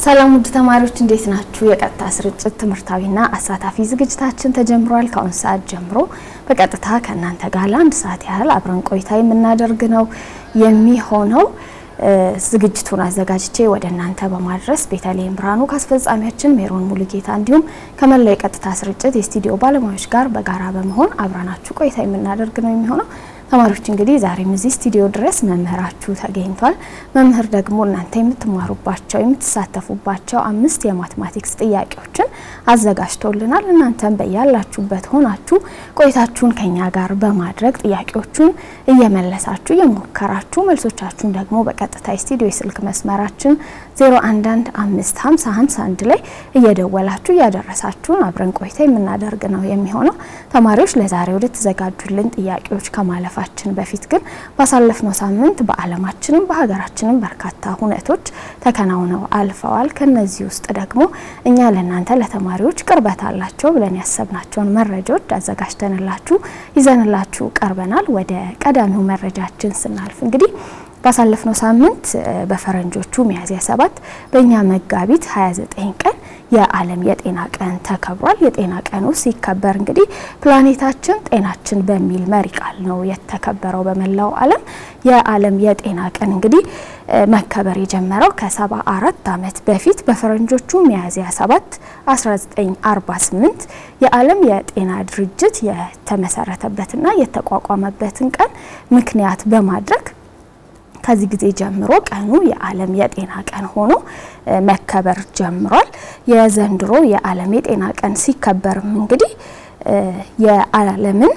ሰላም ውድ ተማሪዎች እንዴት ናችሁ? የቀጥታ ስርጭት ትምህርታዊና አሳታፊ ዝግጅታችን ተጀምሯል። ከአሁን ሰዓት ጀምሮ በቀጥታ ከእናንተ ጋር ለአንድ ሰዓት ያህል አብረን ቆይታ የምናደርግ ነው የሚሆነው። ዝግጅቱን አዘጋጅቼ ወደ እናንተ በማድረስ ቤተልሔም ብርሃኑ ከአስፈጻሚያችን ሜሮን ሙሉጌታ እንዲሁም ከመላው የቀጥታ ስርጭት የስቱዲዮ ባለሙያዎች ጋር በጋራ በመሆን አብረናችሁ ቆይታ የምናደርግ ነው የሚሆነው። ተማሪዎች እንግዲህ ዛሬም እዚህ ስቱዲዮ ድረስ መምህራችሁ ተገኝቷል። መምህር ደግሞ እናንተ የምትማሩባቸው የምትሳተፉባቸው አምስት የማትማቲክስ ጥያቄዎችን አዘጋጅቶልናል። እናንተም በያላችሁበት ሆናችሁ ቆይታችሁን ከኛ ጋር በማድረግ ጥያቄዎቹን እየመለሳችሁ እየሞከራችሁ መልሶቻችሁን ደግሞ በቀጥታ የስቱዲዮ የስልክ መስመራችን 01155051 ላይ እየደወላችሁ እያደረሳችሁን አብረን ቆይታ የምናደርግ ነው የሚሆነው። ተማሪዎች ለዛሬ ወደ ተዘጋጁልን ጥያቄዎች ከማለፋ ችን በፊት ግን ባሳለፍነው ሳምንት በዓለማችንም በሀገራችንም በርካታ ሁነቶች ተከናውነው አልፈዋል። ከነዚህ ውስጥ ደግሞ እኛ ለእናንተ ለተማሪዎች ቅርበት አላቸው ብለን ያሰብናቸውን መረጃዎች አዘጋጅተንላችሁ ይዘንላችሁ ቀርበናል። ወደ ቀዳሚው መረጃችን ስናልፍ እንግዲህ ባሳለፍነው ሳምንት በፈረንጆቹ ሚያዝያ ሰባት በእኛ መጋቢት 29 ቀን የዓለም የጤና ቀን ተከብሯል። የጤና ቀኑ ሲከበር እንግዲህ ፕላኔታችን ጤናችን በሚል መሪ ቃል ነው የተከበረው በመላው ዓለም። የዓለም የጤና ቀን እንግዲህ መከበር የጀመረው ከሰባ አራት ዓመት በፊት በፈረንጆቹ ሚያዝያ 7 1948 የዓለም የጤና ድርጅት የተመሰረተበትና የተቋቋመበትን ቀን ምክንያት በማድረግ ከዚህ ጊዜ ጀምሮ ቀኑ የዓለም የጤና ቀን ሆኖ መከበር ጀምሯል። የዘንድሮ የዓለም የጤና ቀን ሲከበርም እንግዲህ የዓለምን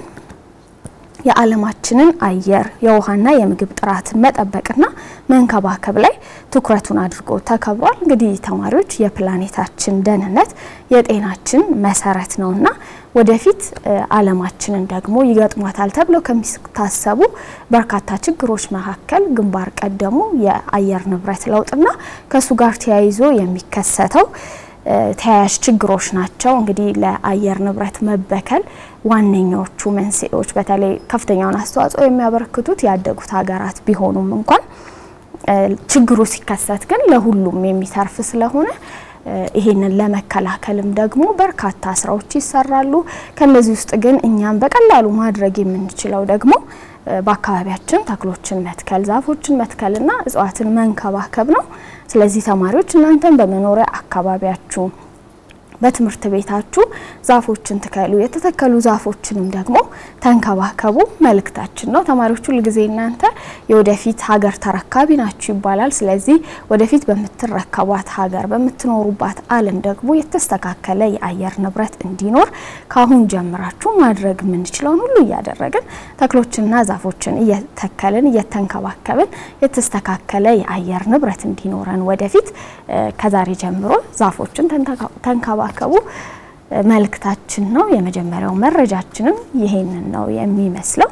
የዓለማችንን አየር የውሃና የምግብ ጥራትን መጠበቅና መንከባከብ ላይ ትኩረቱን አድርጎ ተከብሯል። እንግዲህ ተማሪዎች የፕላኔታችን ደህንነት የጤናችን መሰረት ነውና ወደፊት ዓለማችንን ደግሞ ይገጥሟታል ተብለው ከሚታሰቡ በርካታ ችግሮች መካከል ግንባር ቀደሙ የአየር ንብረት ለውጥና ከእሱ ጋር ተያይዞ የሚከሰተው ተያያዥ ችግሮች ናቸው። እንግዲህ ለአየር ንብረት መበከል ዋነኛዎቹ መንስኤዎች በተለይ ከፍተኛውን አስተዋጽኦ የሚያበረክቱት ያደጉት ሀገራት ቢሆኑም እንኳን ችግሩ ሲከሰት ግን ለሁሉም የሚተርፍ ስለሆነ ይሄንን ለመከላከልም ደግሞ በርካታ ስራዎች ይሰራሉ። ከነዚህ ውስጥ ግን እኛም በቀላሉ ማድረግ የምንችለው ደግሞ በአካባቢያችን ተክሎችን መትከል፣ ዛፎችን መትከልና እጽዋትን መንከባከብ ነው። ስለዚህ ተማሪዎች እናንተን በመኖሪያ አካባቢያችሁ በትምህርት ቤታችሁ ዛፎችን ትከሉ፣ የተተከሉ ዛፎችንም ደግሞ ተንከባከቡ መልእክታችን ነው። ተማሪዎች ሁል ጊዜ እናንተ የወደፊት ሀገር ተረካቢ ናችሁ ይባላል። ስለዚህ ወደፊት በምትረከቧት ሀገር በምትኖሩባት ዓለም ደግሞ የተስተካከለ የአየር ንብረት እንዲኖር ካሁን ጀምራችሁ ማድረግ የምንችለውን ሁሉ እያደረግን ተክሎችንና ዛፎችን እየተከልን እየተንከባከብን የተስተካከለ የአየር ንብረት እንዲኖረን ወደፊት ከዛሬ ጀምሮ ዛፎችን ተንከባ ከቡ መልእክታችን ነው። የመጀመሪያው መረጃችንም ይሄንን ነው የሚመስለው።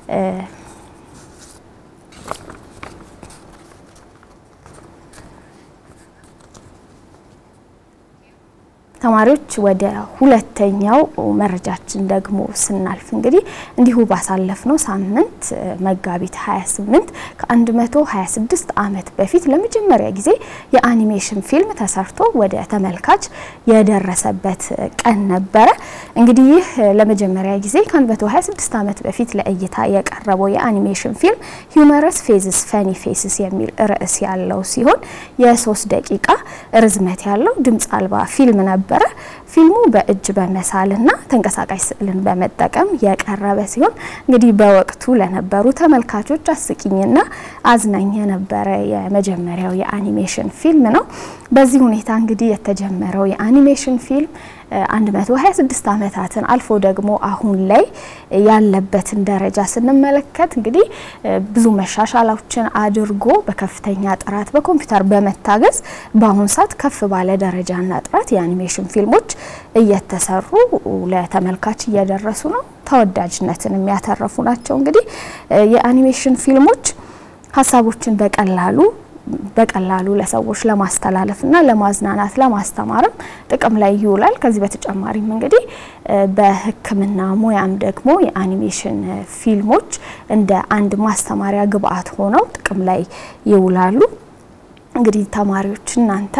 ተማሪዎች ወደ ሁለተኛው መረጃችን ደግሞ ስናልፍ እንግዲህ እንዲሁ ባሳለፍነው ሳምንት መጋቢት 28 ከ126 ዓመት በፊት ለመጀመሪያ ጊዜ የአኒሜሽን ፊልም ተሰርቶ ወደ ተመልካች የደረሰበት ቀን ነበረ። እንግዲህ ይህ ለመጀመሪያ ጊዜ ከ126 ዓመት በፊት ለእይታ የቀረበው የአኒሜሽን ፊልም ሂውመረስ ፌዝስ ፈኒ ፌስስ የሚል ርዕስ ያለው ሲሆን የሶስት ደቂቃ ርዝመት ያለው ድምፅ አልባ ፊልም ነበር ነበረ። ፊልሙ በእጅ በመሳልና ተንቀሳቃሽ ስዕልን በመጠቀም የቀረበ ሲሆን እንግዲህ በወቅቱ ለነበሩ ተመልካቾች አስቂኝና አዝናኝ የነበረ የመጀመሪያው የአኒሜሽን ፊልም ነው። በዚህ ሁኔታ እንግዲህ የተጀመረው የአኒሜሽን ፊልም 126 ዓመታትን አልፎ ደግሞ አሁን ላይ ያለበትን ደረጃ ስንመለከት እንግዲህ ብዙ መሻሻሎችን አድርጎ በከፍተኛ ጥራት በኮምፒውተር በመታገዝ በአሁኑ ሰዓት ከፍ ባለ ደረጃና ጥራት የአኒሜሽን ፊልሞች እየተሰሩ ለተመልካች እየደረሱ ነው። ተወዳጅነትን የሚያተረፉ ናቸው። እንግዲህ የአኒሜሽን ፊልሞች ሀሳቦችን በቀላሉ በቀላሉ ለሰዎች ለማስተላለፍና ለማዝናናት ለማስተማርም ጥቅም ላይ ይውላል። ከዚህ በተጨማሪም እንግዲህ በሕክምና ሙያም ደግሞ የአኒሜሽን ፊልሞች እንደ አንድ ማስተማሪያ ግብዓት ሆነው ጥቅም ላይ ይውላሉ። እንግዲህ ተማሪዎች እናንተም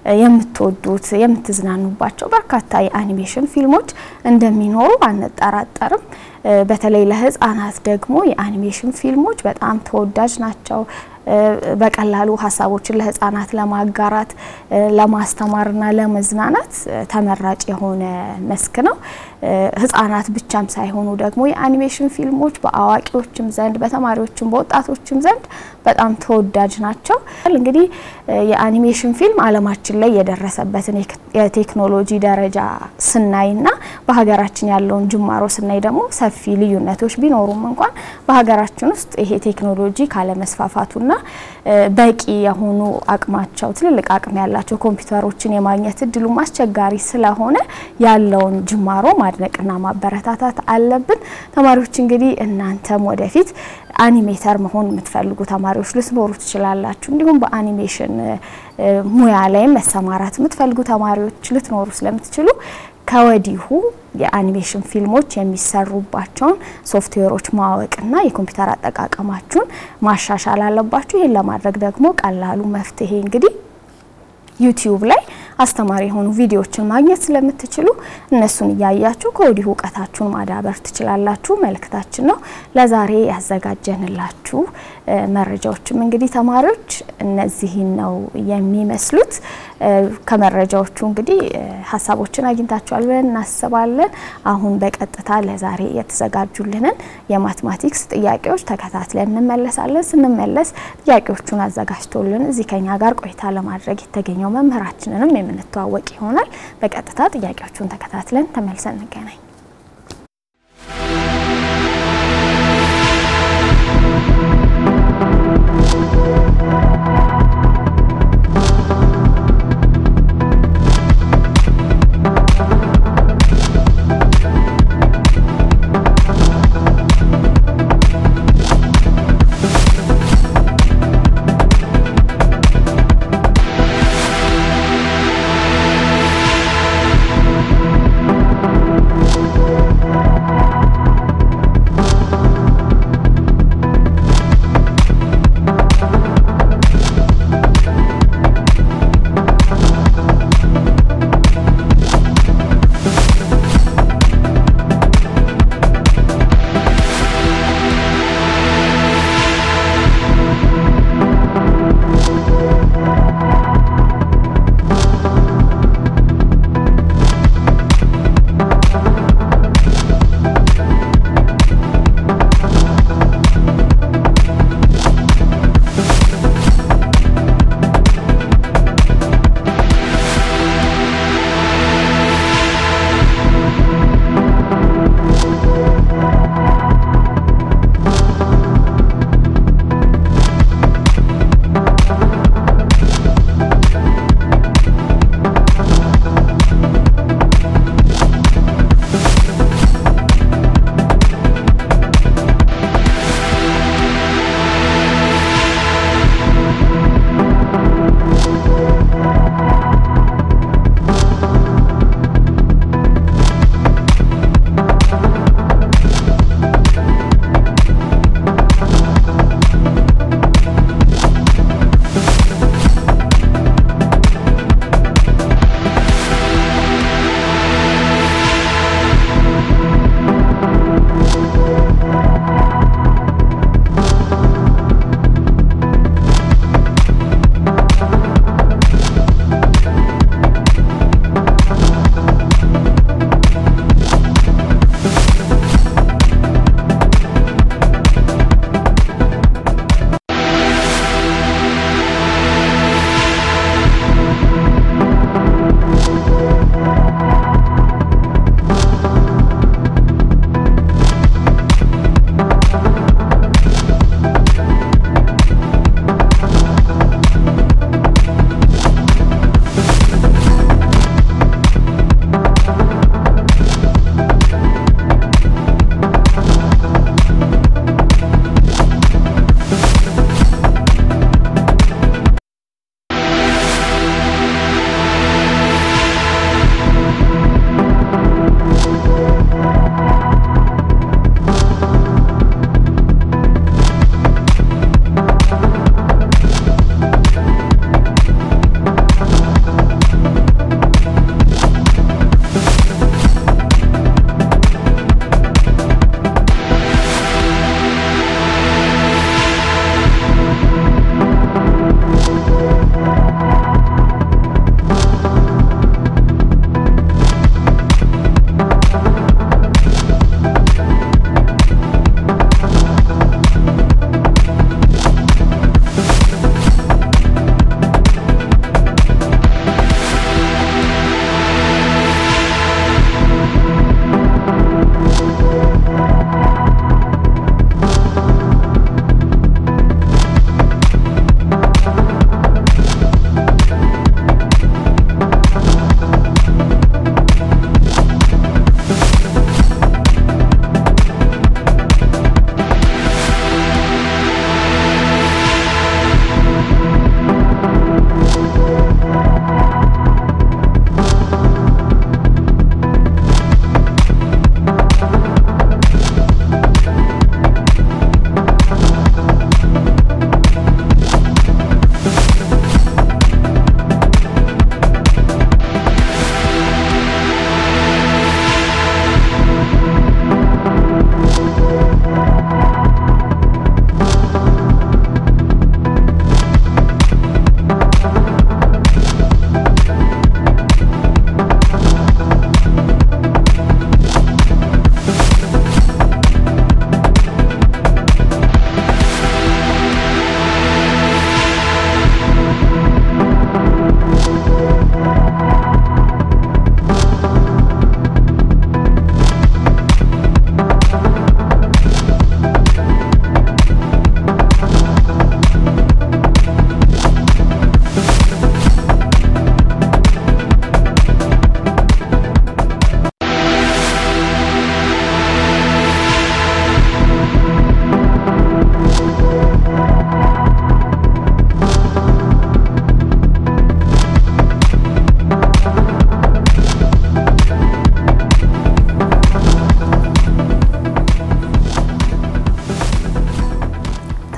የምትወዱት የምትዝናኑባቸው በርካታ የአኒሜሽን ፊልሞች እንደሚኖሩ አንጠራጠርም። በተለይ ለህፃናት ደግሞ የአኒሜሽን ፊልሞች በጣም ተወዳጅ ናቸው። በቀላሉ ሀሳቦችን ለህፃናት ለማጋራት ለማስተማርና ለመዝናናት ተመራጭ የሆነ መስክ ነው። ህፃናት ብቻም ሳይሆኑ ደግሞ የአኒሜሽን ፊልሞች በአዋቂዎችም ዘንድ በተማሪዎችም በወጣቶችም ዘንድ በጣም ተወዳጅ ናቸው። እንግዲህ የአኒሜሽን ፊልም ዓለማችን ላይ የደረሰበትን የቴክኖሎጂ ደረጃ ስናይና በሀገራችን ያለውን ጅማሮ ስናይ ደግሞ ሰፊ ልዩነቶች ቢኖሩም እንኳን በሀገራችን ውስጥ ይሄ ቴክኖሎጂ ካለመስፋፋቱና በቂ የሆኑ አቅማቸው ትልልቅ አቅም ያላቸው ኮምፒውተሮችን የማግኘት እድሉም አስቸጋሪ ስለሆነ ያለውን ጅማሮ ማድነቅና ማበረታታት አለብን። ተማሪዎች እንግዲህ እናንተም ወደፊት አኒሜተር መሆን የምትፈልጉ ተማሪዎች ልትኖሩ ትችላላችሁ። እንዲሁም በአኒሜሽን ሙያ ላይም መሰማራት የምትፈልጉ ተማሪዎች ልትኖሩ ስለምትችሉ ከወዲሁ የአኒሜሽን ፊልሞች የሚሰሩባቸውን ሶፍትዌሮች ማወቅና የኮምፒውተር አጠቃቀማችሁን ማሻሻል አለባችሁ። ይህን ለማድረግ ደግሞ ቀላሉ መፍትሄ እንግዲህ ዩቲዩብ ላይ አስተማሪ የሆኑ ቪዲዮዎችን ማግኘት ስለምትችሉ እነሱን እያያችሁ ከወዲሁ እውቀታችሁን ማዳበር ትችላላችሁ መልእክታችን ነው። ለዛሬ ያዘጋጀንላችሁ መረጃዎችም እንግዲህ ተማሪዎች እነዚህን ነው የሚመስሉት። ከመረጃዎቹ እንግዲህ ሀሳቦችን አግኝታችኋል ብለን እናስባለን። አሁን በቀጥታ ለዛሬ የተዘጋጁልንን የማትማቲክስ ጥያቄዎች ተከታትለን እንመለሳለን። ስንመለስ ጥያቄዎቹን አዘጋጅቶልን እዚህ ከኛ ጋር ቆይታ ለማድረግ የተገኘው መምህራችንንም የምንተዋወቅ ይሆናል። በቀጥታ ጥያቄዎቹን ተከታትለን ተመልሰን እንገናኝ።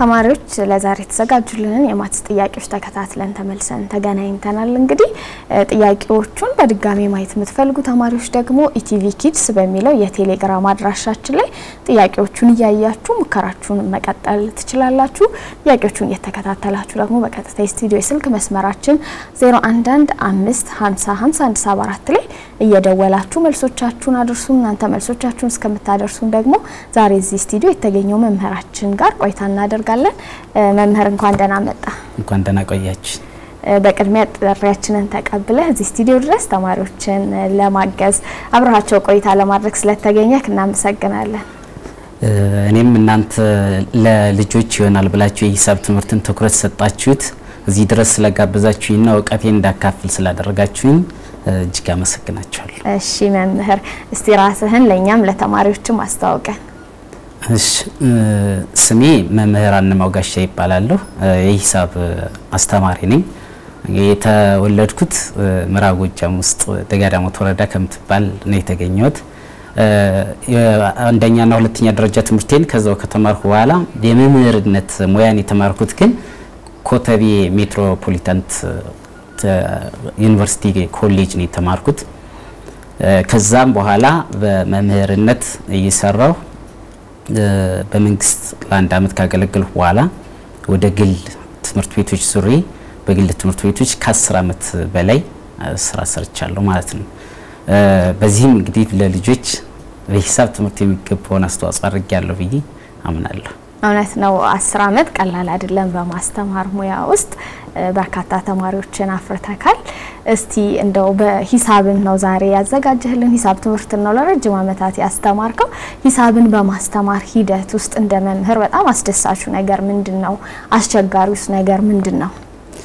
ተማሪዎች ለዛሬ የተዘጋጁልንን የማትስ ጥያቄዎች ተከታትለን ተመልሰን ተገናኝተናል። እንግዲህ ጥያቄዎቹን በድጋሚ ማየት የምትፈልጉ ተማሪዎች ደግሞ ኢቲቪ ኪድስ በሚለው የቴሌግራም አድራሻችን ላይ ጥያቄዎቹን እያያችሁ ሙከራችሁን መቀጠል ትችላላችሁ። ጥያቄዎቹን እየተከታተላችሁ ደግሞ በቀጥታ የስቱዲዮ የስልክ መስመራችን 0115505174 ላይ እየደወላችሁ መልሶቻችሁን አድርሱ። እናንተ መልሶቻችሁን እስከምታደርሱን ደግሞ ዛሬ እዚህ ስቱዲዮ የተገኘው መምህራችን ጋር ቆይታ እናደርጋለን። መምህር እንኳን ደህና መጣ። እንኳን ደህና ቆያችን። በቅድሚያ ጥሪያችንን ተቀብለህ እዚህ ስቱዲዮ ድረስ ተማሪዎችን ለማገዝ አብረሃቸው ቆይታ ለማድረግ ስለተገኘህ እናመሰግናለን። እኔም እናንተ ለልጆች ይሆናል ብላችሁ የሂሳብ ትምህርትን ትኩረት ሰጣችሁት እዚህ ድረስ ስለጋበዛችሁኝና እውቀቴን እንዳካፍል ስላደረጋችሁኝ እጅግ አመሰግናችኋለሁ። እሺ መምህር፣ እስቲ ራስህን ለእኛም ለተማሪዎችም አስተዋውቀን። እሺ ስሜ መምህር አንማው ጋሻ ይባላለሁ። የሂሳብ አስተማሪ ነኝ። የተወለድኩት ምዕራብ ጎጃም ውስጥ ደጋዳሞት ወረዳ ከምትባል ነው የተገኘሁት። አንደኛና ሁለተኛ ደረጃ ትምህርቴን ከዛው ከተማርኩ በኋላ የመምህርነት ሙያን የተማርኩት ግን ኮተቤ ሜትሮፖሊታንት ዩኒቨርሲቲ ኮሌጅ ነው የተማርኩት። ከዛም በኋላ በመምህርነት እየሰራሁ በመንግስት ለአንድ አመት ካገለገልኩ በኋላ ወደ ግል ትምህርት ቤቶች ዙሬ በግል ትምህርት ቤቶች ከአስር አመት በላይ ስራ ሰርቻለሁ ማለት ነው። በዚህም እንግዲህ ለልጆች በሂሳብ ትምህርት የሚገባውን አስተዋጽኦ አድርጌያለሁ ብዬ አምናለሁ። እውነት ነው። አስር አመት ቀላል አይደለም። በማስተማር ሙያ ውስጥ በርካታ ተማሪዎችን አፍርተካል። እስቲ እንደው በሂሳብን ነው ዛሬ ያዘጋጀህልን ሂሳብ ትምህርትን ነው ለረጅም አመታት ያስተማርከው። ሂሳብን በማስተማር ሂደት ውስጥ እንደ መምህር በጣም አስደሳቹ ነገር ምንድን ነው? አስቸጋሪውስ ነገር ምንድን ነው?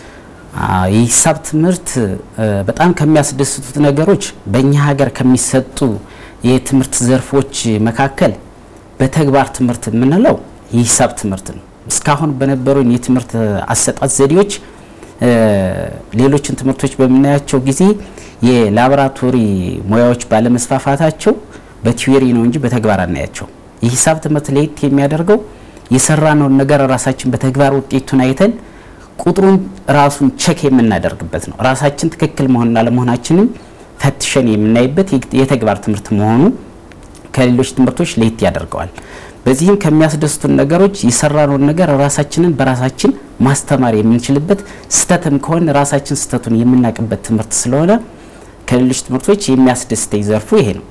የሂሳብ ትምህርት በጣም ከሚያስደስቱት ነገሮች በእኛ ሀገር ከሚሰጡ የትምህርት ዘርፎች መካከል በተግባር ትምህርት የምንለው የሂሳብ ትምህርት ነው። እስካሁን በነበሩን የትምህርት አሰጣጥ ዘዴዎች ሌሎችን ትምህርቶች በምናያቸው ጊዜ የላቦራቶሪ ሙያዎች ባለመስፋፋታቸው በቲዮሪ ነው እንጂ በተግባር አናያቸው። የሂሳብ ትምህርት ለየት የሚያደርገው የሰራነውን ነገር ራሳችን በተግባር ውጤቱን አይተን ቁጥሩን ራሱን ቸክ የምናደርግበት ነው። ራሳችን ትክክል መሆንና ለመሆናችንን ፈትሸን የምናይበት የተግባር ትምህርት መሆኑ ከሌሎች ትምህርቶች ለየት ያደርገዋል። በዚህም ከሚያስደስቱን ነገሮች የሰራነውን ነገር ራሳችንን በራሳችን ማስተማር የምንችልበት ስህተትም ከሆነ ራሳችን ስህተቱን የምናውቅበት ትምህርት ስለሆነ ከሌሎች ትምህርቶች የሚያስደስተኝ ዘርፉ ይሄ ነው።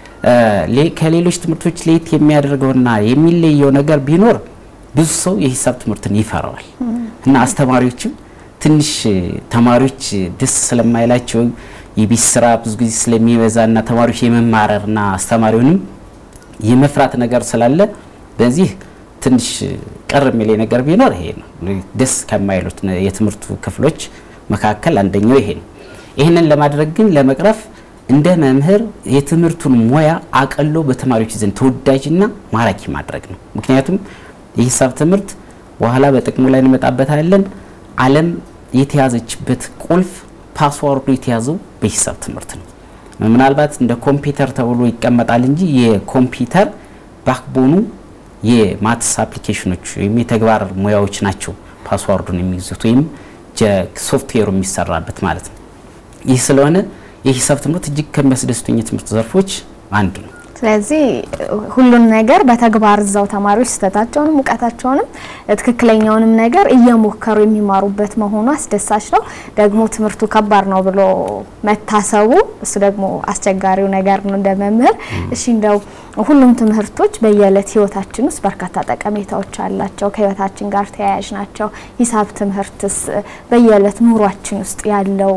ከሌሎች ትምህርቶች ለየት የሚያደርገውና የሚለየው ነገር ቢኖር ብዙ ሰው የሂሳብ ትምህርትን ይፈራዋል እና አስተማሪዎችም ትንሽ ተማሪዎች ደስ ስለማይላቸው የቤት ስራ ብዙ ጊዜ ስለሚበዛና ተማሪዎች የመማረርና አስተማሪውንም የመፍራት ነገር ስላለ በዚህ ትንሽ ቅር የሚል ነገር ቢኖር ይሄ ነው። ደስ ከማይሉት የትምህርቱ ክፍሎች መካከል አንደኛው ይሄ ነው። ይህንን ለማድረግ ግን ለመቅረፍ እንደ መምህር የትምህርቱን ሙያ አቀሎ በተማሪዎች ዘንድ ተወዳጅና ማራኪ ማድረግ ነው። ምክንያቱም የሂሳብ ትምህርት በኋላ በጥቅሙ ላይ እንመጣበታለን። ዓለም የተያዘችበት ቁልፍ ፓስዋርዱ የተያዘው በሂሳብ ትምህርት ነው። ምናልባት እንደ ኮምፒውተር ተብሎ ይቀመጣል እንጂ የኮምፒውተር ባክቦኑ የማትስ አፕሊኬሽኖች ወይም የተግባር ሙያዎች ናቸው ፓስዋርዱን የሚይዙት ወይም ሶፍትዌሩ የሚሰራበት ማለት ነው። ይህ ስለሆነ የሂሳብ ትምህርት እጅግ ከሚያስደስቱኝ የትምህርት ዘርፎች አንዱ ነው። ስለዚህ ሁሉን ነገር በተግባር እዛው ተማሪዎች ስህተታቸውንም እውቀታቸውንም ትክክለኛውንም ነገር እየሞከሩ የሚማሩበት መሆኑ አስደሳች ነው። ደግሞ ትምህርቱ ከባድ ነው ብሎ መታሰቡ እሱ ደግሞ አስቸጋሪው ነገር ነው እንደ መምህር። እሺ እንደው ሁሉም ትምህርቶች በየዕለት ህይወታችን ውስጥ በርካታ ጠቀሜታዎች አላቸው፣ ከህይወታችን ጋር ተያያዥ ናቸው። ሂሳብ ትምህርትስ በየዕለት ኑሯችን ውስጥ ያለው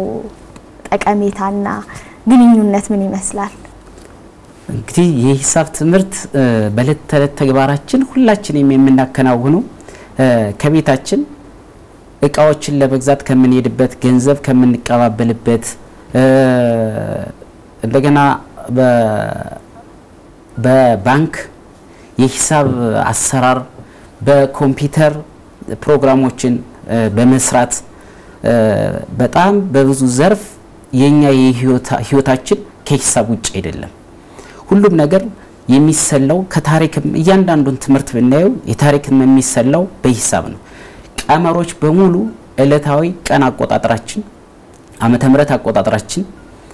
ጠቀሜታና ግንኙነት ምን ይመስላል? እንግዲህ የሂሳብ ትምህርት በእለት ተዕለት ተግባራችን ሁላችንም የምናከናውነው ከቤታችን እቃዎችን ለመግዛት ከምንሄድበት፣ ገንዘብ ከምንቀባበልበት፣ እንደገና በባንክ የሂሳብ አሰራር በኮምፒውተር ፕሮግራሞችን በመስራት በጣም በብዙ ዘርፍ የኛ የህይወታችን ከሂሳብ ውጭ አይደለም። ሁሉም ነገር የሚሰላው ከታሪክም እያንዳንዱን ትምህርት ብናየው የታሪክም የሚሰላው በሂሳብ ነው። ቀመሮች በሙሉ እለታዊ ቀን አቆጣጠራችን፣ ዓመተ ምሕረት አቆጣጠራችን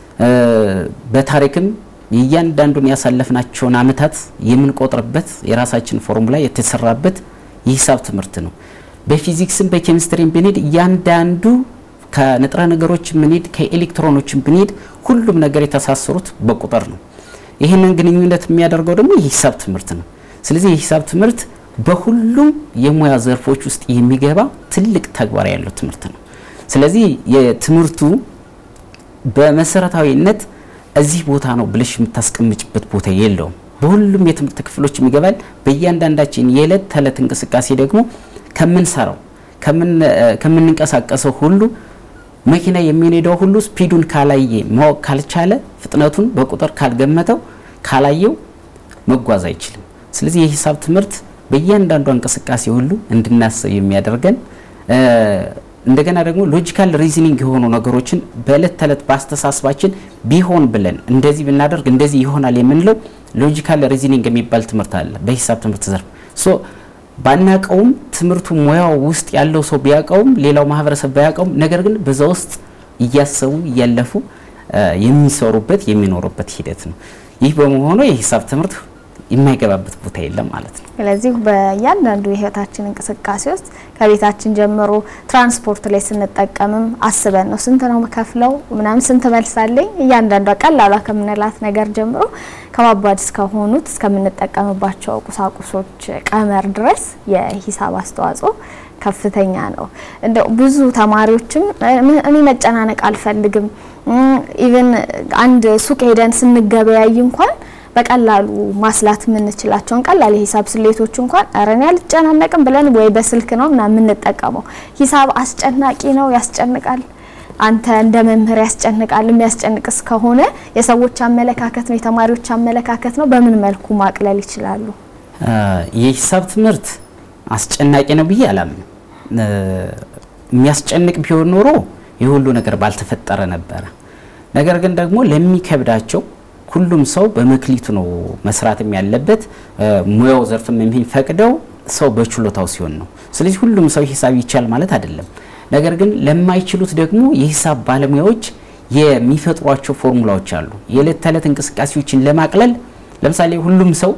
በታሪክም የእያንዳንዱን ያሳለፍናቸውን ዓመታት የምንቆጥርበት የራሳችን ፎርሙላ የተሰራበት የሂሳብ ትምህርት ነው። በፊዚክስም በኬሚስትሪም ብንሄድ እያንዳንዱ ከንጥረ ነገሮች ብንሄድ ከኤሌክትሮኖችን ብንሄድ ሁሉም ነገር የተሳሰሩት በቁጥር ነው። ይህንን ግንኙነት የሚያደርገው ደግሞ የሂሳብ ትምህርት ነው። ስለዚህ የሂሳብ ትምህርት በሁሉም የሙያ ዘርፎች ውስጥ የሚገባ ትልቅ ተግባር ያለው ትምህርት ነው። ስለዚህ የትምህርቱ በመሰረታዊነት እዚህ ቦታ ነው ብለሽ የምታስቀምጭበት ቦታ የለውም። በሁሉም የትምህርት ክፍሎች የሚገባል። በእያንዳንዳችን የዕለት ተዕለት እንቅስቃሴ ደግሞ ከምንሰራው ከምንንቀሳቀሰው ሁሉ መኪና የሚነዳው ሁሉ ስፒዱን ካላየ ማወቅ ካልቻለ ፍጥነቱን በቁጥር ካልገመተው ካላየው መጓዝ አይችልም። ስለዚህ የሂሳብ ትምህርት በእያንዳንዷ እንቅስቃሴ ሁሉ እንድናስብ የሚያደርገን እንደገና ደግሞ ሎጂካል ሪዝኒንግ የሆኑ ነገሮችን በእለት ተዕለት በአስተሳሰባችን ቢሆን ብለን እንደዚህ ብናደርግ እንደዚህ ይሆናል የምንለው ሎጂካል ሪዝኒንግ የሚባል ትምህርት አለ በሂሳብ ትምህርት ዘርፍ ሶ ባናቀውም ትምህርቱ ሙያው ውስጥ ያለው ሰው ቢያውቀውም ሌላው ማህበረሰብ ባያውቀውም ነገር ግን በዛ ውስጥ እያሰቡ እያለፉ የሚሰሩበት የሚኖሩበት ሂደት ነው። ይህ በመሆኑ የሂሳብ ትምህርት የማይገባበት ቦታ የለም ማለት ነው። ስለዚህ በእያንዳንዱ የህይወታችን እንቅስቃሴ ውስጥ ከቤታችን ጀምሮ ትራንስፖርት ላይ ስንጠቀምም አስበን ነው ስንት ነው መከፍለው ምናምን ስንት መልሳለኝ እያንዳንዷ ቀላሏ ከምንላት ነገር ጀምሮ ከባባድ እስከሆኑት እስከምንጠቀምባቸው ቁሳቁሶች ቀመር ድረስ የሂሳብ አስተዋጽኦ ከፍተኛ ነው። እንደው ብዙ ተማሪዎችም እኔ መጨናነቅ አልፈልግም ኢቨን አንድ ሱቅ ሄደን ስንገበያይ እንኳን በቀላሉ ማስላት የምንችላቸውን ቀላል የሂሳብ ስሌቶች እንኳን ኧረ እኔ አልጨናነቅም ብለን ወይ በስልክ ነው ምናምን የምንጠቀመው። ሂሳብ አስጨናቂ ነው፣ ያስጨንቃል። አንተ እንደ መምህር ያስጨንቃል። የሚያስጨንቅስ ከሆነ የሰዎች አመለካከት ነው፣ የተማሪዎች አመለካከት ነው። በምን መልኩ ማቅለል ይችላሉ? የሂሳብ ትምህርት አስጨናቂ ነው ብዬ አላምንም። የሚያስጨንቅ ቢሆን ኖሮ የሁሉ ነገር ባልተፈጠረ ነበረ። ነገር ግን ደግሞ ለሚከብዳቸው ሁሉም ሰው በመክሊቱ ነው መስራትም ያለበት። ሙያው ዘርፍም የሚፈቅደው ሰው በችሎታው ሲሆን ነው። ስለዚህ ሁሉም ሰው ሂሳብ ይቻል ማለት አይደለም። ነገር ግን ለማይችሉት ደግሞ የሂሳብ ባለሙያዎች የሚፈጥሯቸው ፎርሙላዎች አሉ። የዕለት ተዕለት እንቅስቃሴዎችን ለማቅለል ለምሳሌ ሁሉም ሰው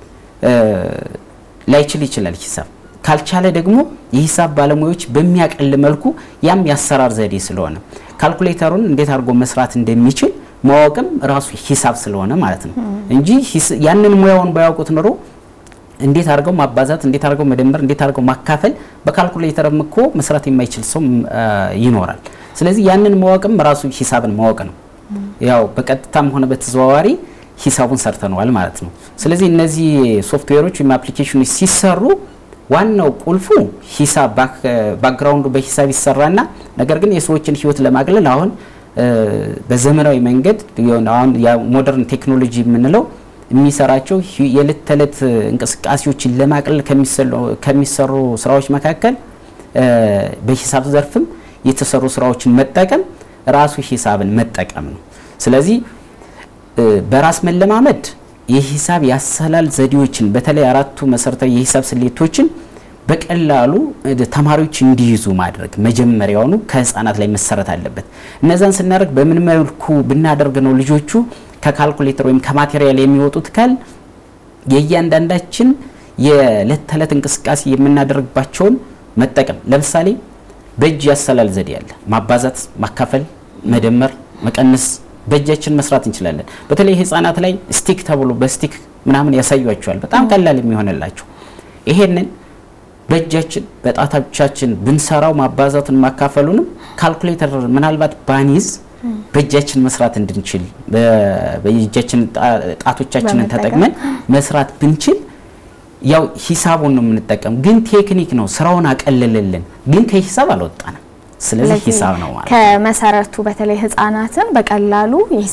ላይችል ይችላል ሂሳብ ካልቻለ ደግሞ የሂሳብ ባለሙያዎች በሚያቀል መልኩ ያም የአሰራር ዘዴ ስለሆነ ካልኩሌተሩን እንዴት አድርጎ መስራት እንደሚችል ማወቅም ራሱ ሂሳብ ስለሆነ ማለት ነው እንጂ ያንን ሙያውን ባያውቁት ኖሮ እንዴት አድርገው ማባዛት፣ እንዴት አድርገው መደመር፣ እንዴት አድርገው ማካፈል በካልኩሌተርም እኮ መስራት የማይችል ሰው ይኖራል። ስለዚህ ያንን ማወቅም ራሱ ሂሳብን ማወቅ ነው። ያው በቀጥታም ሆነ በተዘዋዋሪ ሂሳቡን ሰርተነዋል ማለት ነው። ስለዚህ እነዚህ ሶፍትዌሮች ወይም አፕሊኬሽኖች ሲሰሩ ዋናው ቁልፉ ሂሳብ ባክግራውንዱ በሂሳብ ይሰራና ነገር ግን የሰዎችን ህይወት ለማቅለል አሁን በዘመናዊ መንገድ አሁን ሞደርን ቴክኖሎጂ የምንለው የሚሰራቸው የዕለት ተዕለት እንቅስቃሴዎችን ለማቅለል ከሚሰሩ ስራዎች መካከል በሂሳብ ዘርፍም የተሰሩ ስራዎችን መጠቀም ራሱ ሂሳብን መጠቀም ነው። ስለዚህ በራስ መለማመድ የሂሳብ ያሰላል ዘዴዎችን በተለይ አራቱ መሰረታዊ የሂሳብ ስሌቶችን በቀላሉ ተማሪዎች እንዲይዙ ማድረግ መጀመሪያውኑ ከህፃናት ላይ መሰረት አለበት። እነዛን ስናደርግ በምን መልኩ ብናደርግ ነው ልጆቹ ከካልኩሌተር ወይም ከማቴሪያል የሚወጡት ካል የእያንዳንዳችን የዕለት ተዕለት እንቅስቃሴ የምናደርግባቸውን መጠቀም ለምሳሌ በእጅ ያሰላል ዘዴ አለ። ማባዛት፣ ማካፈል፣ መደመር፣ መቀነስ በእጃችን መስራት እንችላለን። በተለይ ህፃናት ላይ ስቲክ ተብሎ በስቲክ ምናምን ያሳዩቸዋል። በጣም ቀላል የሚሆንላቸው ይሄንን በእጃችን በጣቶቻችን ብንሰራው ማባዛቱን ማካፈሉንም ካልኩሌተር ምናልባት ባኒዝ በእጃችን መስራት እንድንችል በእጃችን ጣቶቻችንን ተጠቅመን መስራት ብንችል ያው ሂሳቡን ነው የምንጠቀም። ግን ቴክኒክ ነው ስራውን አቀለለልን፣ ግን ከሂሳብ አልወጣንም። ስለዚህ ሂሳብ ነው ማለት ከመሰረቱ በተለይ ህጻናትን በቀላሉ የሂሳብ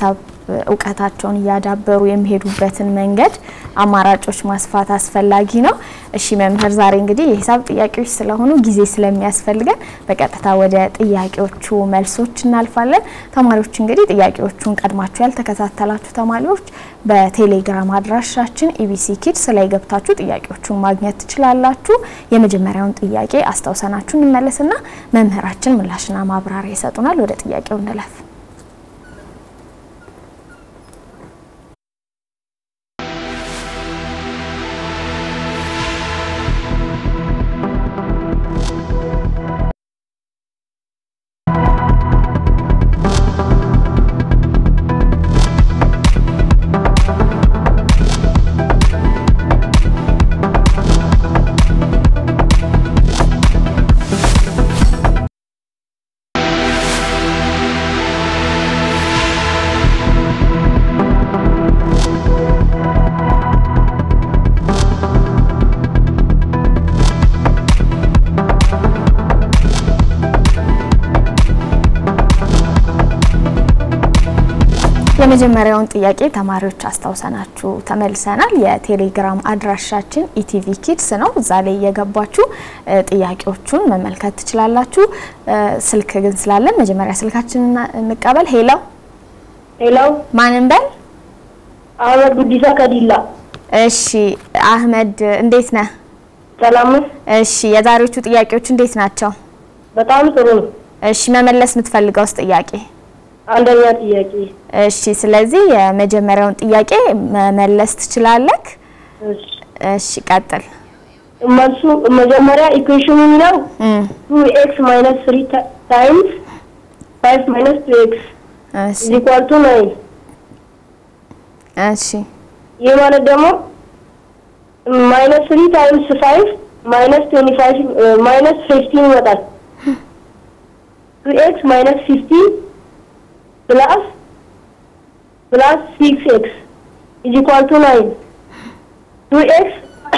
እውቀታቸውን እያዳበሩ የሚሄዱበትን መንገድ አማራጮች ማስፋት አስፈላጊ ነው። እሺ መምህር፣ ዛሬ እንግዲህ የሂሳብ ጥያቄዎች ስለሆኑ ጊዜ ስለሚያስፈልገን በቀጥታ ወደ ጥያቄዎቹ መልሶች እናልፋለን። ተማሪዎች እንግዲህ ጥያቄዎቹን ቀድማችሁ ያልተከታተላችሁ ተማሪዎች በቴሌግራም አድራሻችን ኢቢሲ ኪድስ ላይ ገብታችሁ ጥያቄዎቹን ማግኘት ትችላላችሁ። የመጀመሪያውን ጥያቄ አስታውሰናችሁ እንመለስና መምህራችን ምላሽና ማብራሪያ ይሰጡናል። ወደ ጥያቄው እንለፍ። የመጀመሪያውን ጥያቄ ተማሪዎች አስታውሰናችሁ ተመልሰናል። የቴሌግራም አድራሻችን ኢቲቪ ኪድስ ነው። እዛ ላይ እየገባችሁ ጥያቄዎቹን መመልከት ትችላላችሁ። ስልክ ግን ስላለን መጀመሪያ ስልካችንን እንቀበል። ሄሎ ሄሎ፣ ማንን በል? አህመድ ጉዲሳ ከዲላ። እሺ አህመድ እንዴት ነህ? ሰላም ነው? እሺ የዛሬዎቹ ጥያቄዎች እንዴት ናቸው? በጣም ጥሩ ነው። እሺ መመለስ የምትፈልገውስ ጥያቄ? አንደኛ ጥያቄ። እሺ ስለዚህ የመጀመሪያውን ጥያቄ መመለስ ትችላለህ። እሺ፣ እሺ ቀጥል። መልሱ መጀመሪያ ኢኩዌሽኑ የሚለው እም፣ ቱ ኤክስ ማይነስ ትሪ ታይምስ ፋይቭ ማይነስ ቱ ኤክስ እሺ ኢዝ ኢኳል ቱ ናይን። እሺ ይህ ማለት ደግሞ ማይነስ ትሪ ታይምስ ፋይቭ ማይነስ ትዌንቲ ፋይቭ ማይነስ ፊፍቲን ይመጣል። ቱ ኤክስ ማይነስ ፊፍቲን ፕላስ ፕላስ ሲክስ ኤክስ ኢዝ ኢኳል ቱ ናይን። ቱ ኤክስ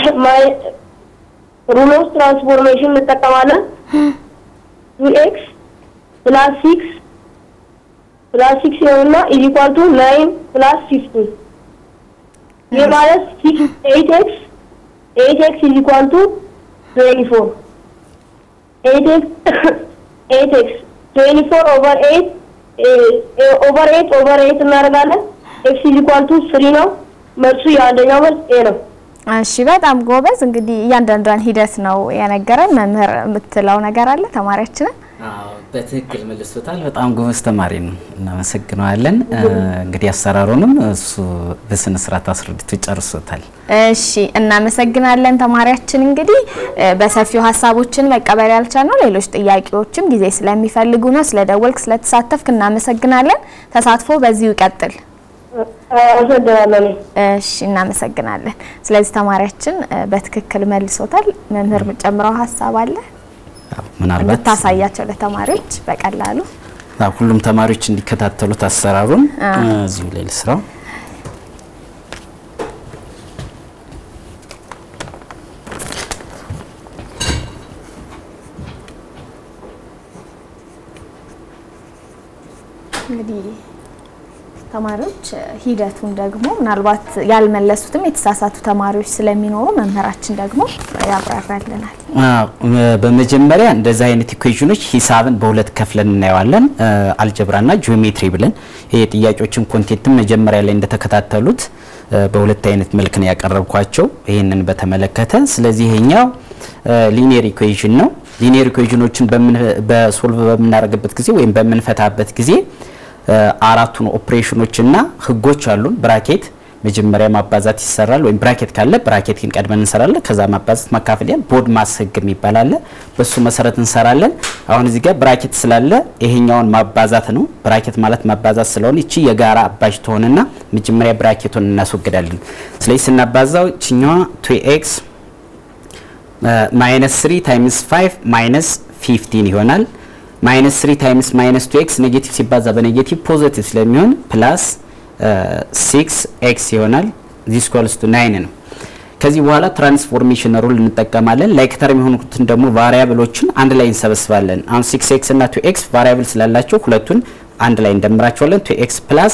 ሩል ኦፍ ትራንስፎርሜሽን እንጠቀማለን። ቱ ኤክስ ፕላስ ሲክስ ፕላስ ሲክስ ይሆንና ኢዝ ኢኳል ቱ ናይን ፕላስ ፊፍቲን ይህ ማለት ኤይት ኤክስ ኤይት ኤክስ ኢዝ ኢኳል ቱ ትዌንቲ ፎር ኤይት ኤክስ ኤይት ኤክስ ትዌንቲ ፎር ኦቨር ኤይት ኦቨር ኤይት ኦቨር ኤይት እናደርጋለን። ኤክስ ኢዝ ኢኳል ቱ ስሪ ነው። መልሱ የአንደኛው መልስ ኤ ነው። እሺ በጣም ጎበዝ። እንግዲህ እያንዳንዷን ሂደት ነው የነገረን። መምህር የምትለው ነገር አለ ተማሪያችንን? በትክክል መልሶታል። በጣም ጎበዝ ተማሪ ነው፣ እናመሰግነዋለን። እንግዲህ አሰራሩንም እሱ በስነ ስርዓት አስረድቶ ጨርሶታል። እሺ እናመሰግናለን ተማሪያችን። እንግዲህ በሰፊው ሀሳቦችን መቀበል ያልቻልነው ሌሎች ጥያቄዎችም ጊዜ ስለሚፈልጉ ነው። ስለደወልክ ስለተሳተፍክ እናመሰግናለን። ተሳትፎ በዚሁ ይቀጥል። አመሰግናለሁ። እሺ እናመሰግናለን። ስለዚህ ተማሪያችን በትክክል መልሶታል። መምህር የምጨምረው ሀሳብ አለ ምናልባት እንድታሳያቸው ለተማሪዎች በቀላሉ አዎ፣ ሁሉም ተማሪዎች እንዲከታተሉት አሰራሩን እዚሁ ላይ ልስራው። እንግዲህ ተማሪዎች ሂደቱን ደግሞ ምናልባት ያልመለሱትም የተሳሳቱ ተማሪዎች ስለሚኖሩ መምህራችን ደግሞ ያብራራልናል። አዎ፣ በመጀመሪያ እንደዚህ አይነት ኢኩዌሽኖች ሂሳብን በሁለት ከፍለን እናየዋለን። አልጀብራና ጂኦሜትሪ ብለን ይሄ ጥያቄዎችን ኮንቴንትም መጀመሪያ ላይ እንደተከታተሉት በሁለት አይነት መልክ ነው ያቀረብኳቸው ይህንን በተመለከተ። ስለዚህ ይሄኛው ሊኒየር ኢኩዌሽን ነው። ሊኒየር ኢኩዌሽኖችን በሶልቭ በምናደርግበት ጊዜ ወይም በምንፈታበት ጊዜ አራቱን ኦፕሬሽኖችና ህጎች አሉን። ብራኬት መጀመሪያ ማባዛት ይሰራል፣ ወይም ብራኬት ካለ ብራኬትን ቀድመን እንሰራለን። ከዛ ማባዛት ማካፈል ያን ቦድ ማስ ህግ የሚባል አለ። በሱ መሰረት እንሰራለን። አሁን እዚህ ጋር ብራኬት ስላለ ይሄኛውን ማባዛት ነው። ብራኬት ማለት ማባዛት ስለሆነ እቺ የጋራ አባዥ ትሆንና መጀመሪያ ብራኬቱን እናስወግዳለን። ስለዚህ ስናባዛው እችኛዋ ቱ ኤክስ ማይነስ 3 ታይምስ 5 ማይነስ 15 ይሆናል። ማይነስ 3 ታይምስ ማይነስ 2 ኤክስ ኔጌቲቭ ሲባዛ በኔጌቲቭ ፖዚቲቭ ስለሚሆን ፕላስ 6 ኤክስ ይሆናል። ዚስ ኮልስ ቱ 9 ነው። ከዚህ በኋላ ትራንስፎርሜሽን ሩል እንጠቀማለን። ላይክ ተርም የሆኑትን ደግሞ ቫሪያብሎችን አንድ ላይ እንሰበስባለን። አሁን 6 ኤክስ እና 2 ኤክስ ቫሪያብል ስላላቸው ሁለቱን አንድ ላይ እንደምራቸዋለን። 2 ኤክስ ፕላስ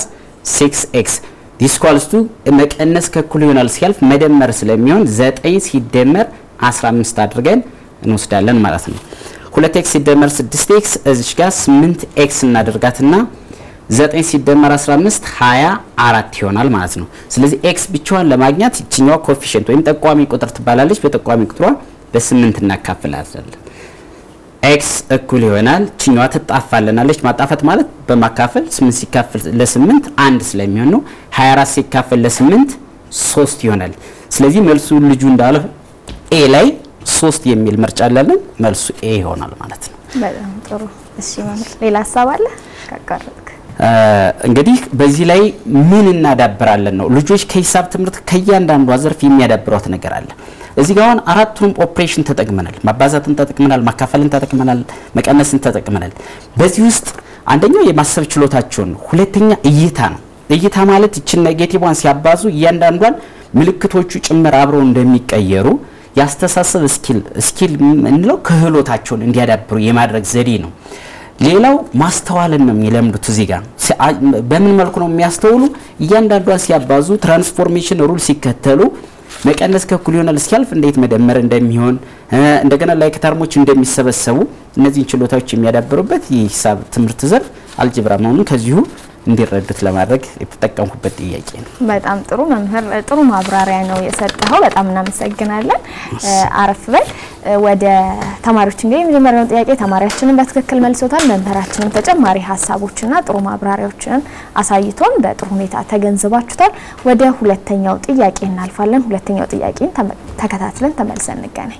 ሲክስ ኤክስ ዲስኳልስቱ መቀነስ ከእኩል ይሆናል ሲያልፍ መደመር ስለሚሆን ዘጠኝ ሲደመር 15 አድርገን እንወስዳለን ማለት ነው። ሁለት ኤክስ ሲደመር 6 ኤክስ እዚች ጋር 8 ኤክስ እናደርጋትና 9 ሲደመር 15 24 ይሆናል ማለት ነው። ስለዚህ ኤክስ ብቻዋን ለማግኘት ይችኛዋ ኮፊሽንት ወይም ጠቋሚ ቁጥር ትባላለች። በጠቋሚ ቁጥሯ በስምንት እናካፍላለን። ኤክስ እኩል ይሆናል ችኛዋ ትጣፋልናለች። ማጣፈት ማለት በማካፈል 8 ሲካፈል ለ8 አንድ ስለሚሆን ነው። 24 ሲካፈል ለ8 3 ይሆናል። ስለዚህ መልሱ ልጁ እንዳለ ኤ ላይ 3 የሚል ምርጫ አለን። መልሱ ኤ ይሆናል ማለት ነው። በጣም ጥሩ። እሺ መምህር ሌላ ሀሳብ አለ ካቀረብክ? እንግዲህ በዚህ ላይ ምን እናዳብራለን ነው። ልጆች ከሂሳብ ትምህርት ከእያንዳንዷ ዘርፍ የሚያዳብሯት ነገር አለ። እዚህ ጋር አሁን አራቱንም ኦፕሬሽን ተጠቅመናል። ማባዛትን ተጠቅመናል፣ ማካፈልን ተጠቅመናል፣ መቀነስን ተጠቅመናል። በዚህ ውስጥ አንደኛው የማሰብ ችሎታቸውን ነው። ሁለተኛ እይታ ነው። እይታ ማለት ይችን ኔጌቲቭዋን ሲያባዙ እያንዳንዷን ምልክቶቹ ጭምር አብረው እንደሚቀየሩ ያስተሳሰብ ስኪል ስኪል የምንለው ክህሎታቸውን እንዲያዳብሩ የማድረግ ዘዴ ነው። ሌላው ማስተዋልን ነው የሚለምዱት። እዚህ ጋር በምን መልኩ ነው የሚያስተውሉ? እያንዳንዷን ሲያባዙ ትራንስፎርሜሽን ሩል ሲከተሉ መቀነስ ከእኩል ይሆናል እስኪያልፍ እንዴት መደመር እንደሚሆን እንደገና ላይ ከተርሞች እንደሚሰበሰቡ እነዚህን ችሎታዎች የሚያዳብሩበት የሂሳብ ትምህርት ዘርፍ አልጀብራ መሆኑን ከዚሁ እንዲረዱት ለማድረግ የተጠቀምኩበት ጥያቄ ነው። በጣም ጥሩ መምህር፣ ጥሩ ማብራሪያ ነው የሰጠኸው። በጣም እናመሰግናለን። አረፍ በል። ወደ ተማሪዎች እንግዲህ የመጀመሪያውን ጥያቄ ተማሪያችንን በትክክል መልሶታል። መምህራችንም ተጨማሪ ሀሳቦችና ጥሩ ማብራሪያዎችን አሳይቶን በጥሩ ሁኔታ ተገንዝባችሁታል። ወደ ሁለተኛው ጥያቄ እናልፋለን። ሁለተኛው ጥያቄን ተከታትለን ተመልሰን እንገናኝ።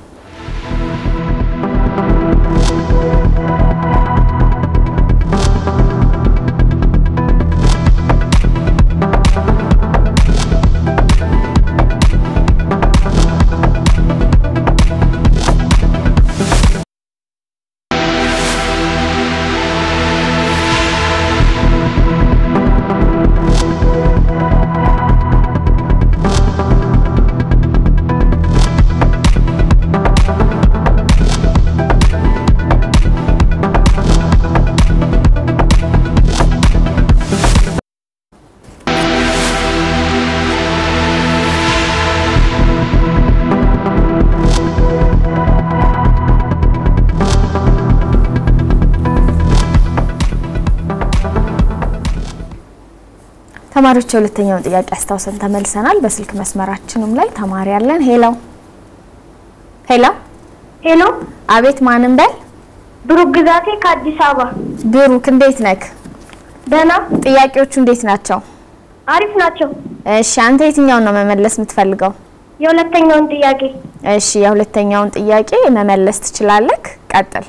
ተማሪዎች የሁለተኛውን ጥያቄ አስታውሰን ተመልሰናል። በስልክ መስመራችንም ላይ ተማሪ አለን። ሄሎ ሄሎ ሄሎ፣ አቤት፣ ማንም በል። ብሩክ ግዛቴ ከአዲስ አበባ። ብሩክ እንዴት ነክ? ደህና፣ ጥያቄዎቹ እንዴት ናቸው? አሪፍ ናቸው። እሺ፣ አንተ የትኛውን ነው መመለስ የምትፈልገው? የሁለተኛውን ጥያቄ እሺ፣ የሁለተኛውን ጥያቄ መመለስ ትችላለህ። ቀጥል።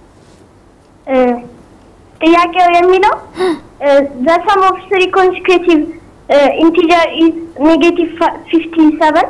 እ ጥያቄው የሚለው ዘ ሰም ኦፍ ስሪ ኮንሲኩቲቭ ኢንቲጀር ኢዝ ኔጌቲቭ ፊፍቲ ሰቨን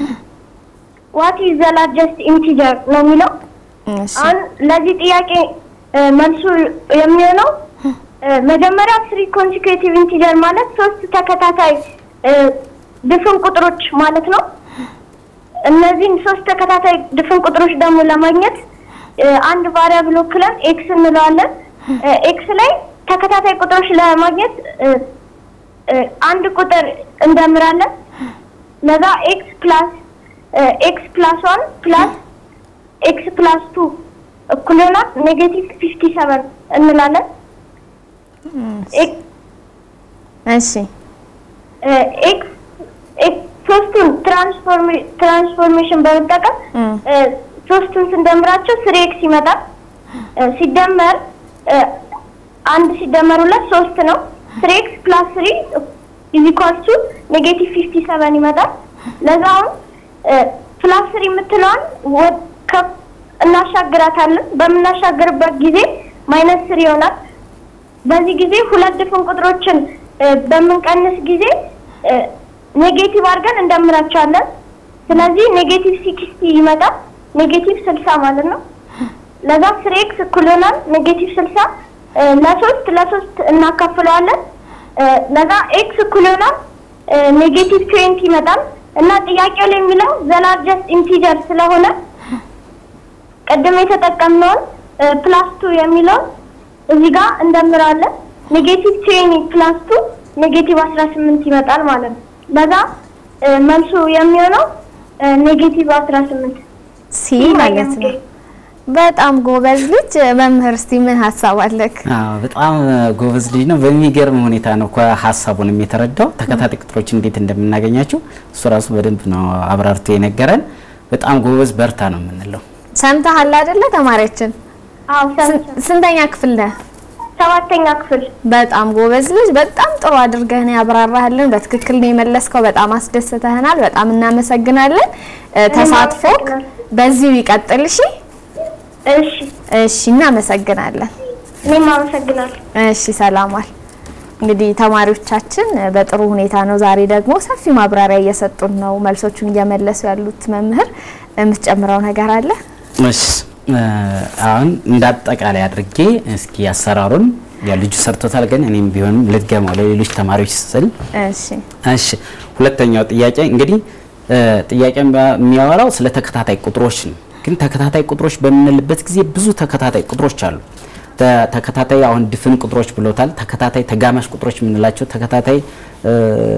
ዋት ኢዝ ዘ ላርጀስት ኢንቲጀር ነው የሚለው። እሺ፣ አሁን ለዚህ ጥያቄ እ መልሱ የሚሆነው እ መጀመሪያ ስሪ ኮንሲኩቲቭ ኢንቲጀር ማለት ሶስት ተከታታይ እ ድፍን ቁጥሮች ማለት ነው። እነዚህን ሶስት ተከታታይ ድፍን ቁጥሮች ደግሞ ለማግኘት እ አንድ ቫሪያብል ወክለን ኤክስ እንለዋለን። እ ኤክስ ላይ ተከታታይ ቁጥሮች ለማግኘት እ እ አንድ ቁጥር እንደምራለን። ለዛ ኤክስ ፕላስ ኤክስ ፕላስ ዋን ፕላስ ኤክስ ፕላስ ቱ እኩል ይሆናል ኔጌቲቭ ፊፍቲ ሰቨን እንላለን። ኤክ- እሺ፣ ኤክስ ኤክስ ሶስቱን ትራንስፎርሜ ትራንስፎርሜሽን በመጠቀም እም፣ እ ሶስቱን ስንደምራቸው ስሪ ኤክስ ይመጣል። እ ሲደመር እ አንድ ሲደመር ሁለት ሶስት ነው። ስሪ ኤክስ ፕላስ ስሪ ኢዝ ኢኳልስ ቱ ኔጌቲቭ ፊፍቲ ሰቨን ይመጣል። ለዛ አሁን እ ፕላስ ስሪ የምትለዋን ወደ ከፍ እናሻግራታለን። በምናሻግርበት ጊዜ ማይነስ ስሪ ይሆናል። በዚህ ጊዜ ሁለት ድፍን ቁጥሮችን እ በምንቀንስ ጊዜ እ ኔጌቲቭ አድርገን እንደምራቸዋለን። ስለዚህ ኔጌቲቭ ሲክስቲ ይመጣል። ኔጌቲቭ ስልሳ ማለት ነው። ለዛ ስሪ ኤክስ እኩል ይሆናል ኔጌቲቭ ስልሳ ለሶስት ለሶስት እናካፍለዋለን። እ ለዛ ኤክስ እኩል ይሆናል ኔጌቲቭ ትዌንቲ ይመጣል እና ጥያቄው ላይ የሚለው ዘላርጀስት ኢንቲጀር ስለሆነ ቅድም የተጠቀምነውን ፕላስ ቱ የሚለውን እዚህ ጋር እንደምራለን። ኔጌቲቭ ትዌኒ ፕላስ ቱ ኔጌቲቭ አስራ ስምንት ይመጣል ማለት ነው። ለዛ እ፣ መልሱ የሚሆነው እ፣ ኔጌቲቭ አስራ ስምንት ሲ ማለት ነው። በጣም ጎበዝ ልጅ መምህር፣ እስቲ ምን ሀሳብ አለክ? አዎ በጣም ጎበዝ ልጅ ነው። በሚገርም ሁኔታ ነው ሀሳቡንም የተረዳው። ተከታታይ ቁጥሮች እንዴት እንደምናገኛቸው እሱ ራሱ በደንብ ነው አብራርቶ የነገረን። በጣም ጎበዝ በርታ ነው የምንለው። ሰምተሃል አይደለ? ተማሪያችን አዎ ስን- ሰምቻለሁ። ስንተኛ ክፍል ነህ? ሰባተኛ ክፍል በጣም ጎበዝ ልጅ፣ በጣም ጥሩ አድርገህ ነው ያብራራህልን። በትክክል ነው የመለስከው። በጣም አስደስተህናል። በጣም እናመሰግናለን። እ፣ ተሳትፎክ በዚሁ ይቀጥል። እሺ፣ እሺ እሺ፣ እናመሰግናለን። እኔም አመሰግናለሁ። እሺ ሰላማል። እንግዲህ ተማሪዎቻችን በጥሩ ሁኔታ ነው። ዛሬ ደግሞ ሰፊ ማብራሪያ እየሰጡን ነው፣ መልሶቹን እየመለሱ ያሉት። መምህር የምትጨምረው ነገር አለ? እሺ እ፣ አሁን እንደ አጠቃላይ አድርጌ እስኪ አሰራሩን ያ ልጁ ሰርቶታል፣ ግን እኔም ቢሆንም ልድገመው ለሌሎች ተማሪዎች ስል እሺ እሺ ሁለተኛው ጥያቄ እንግዲህ እ፣ ጥያቄ የሚያወራው ስለ ተከታታይ ቁጥሮች ነው። ግን ተከታታይ ቁጥሮች በምንልበት ጊዜ ብዙ ተከታታይ ቁጥሮች አሉ። ተ- ተከታታይ አሁን ድፍን ቁጥሮች ብሎታል። ተከታታይ ተጋማሽ ቁጥሮች የምንላቸው ተከታታይ እ፣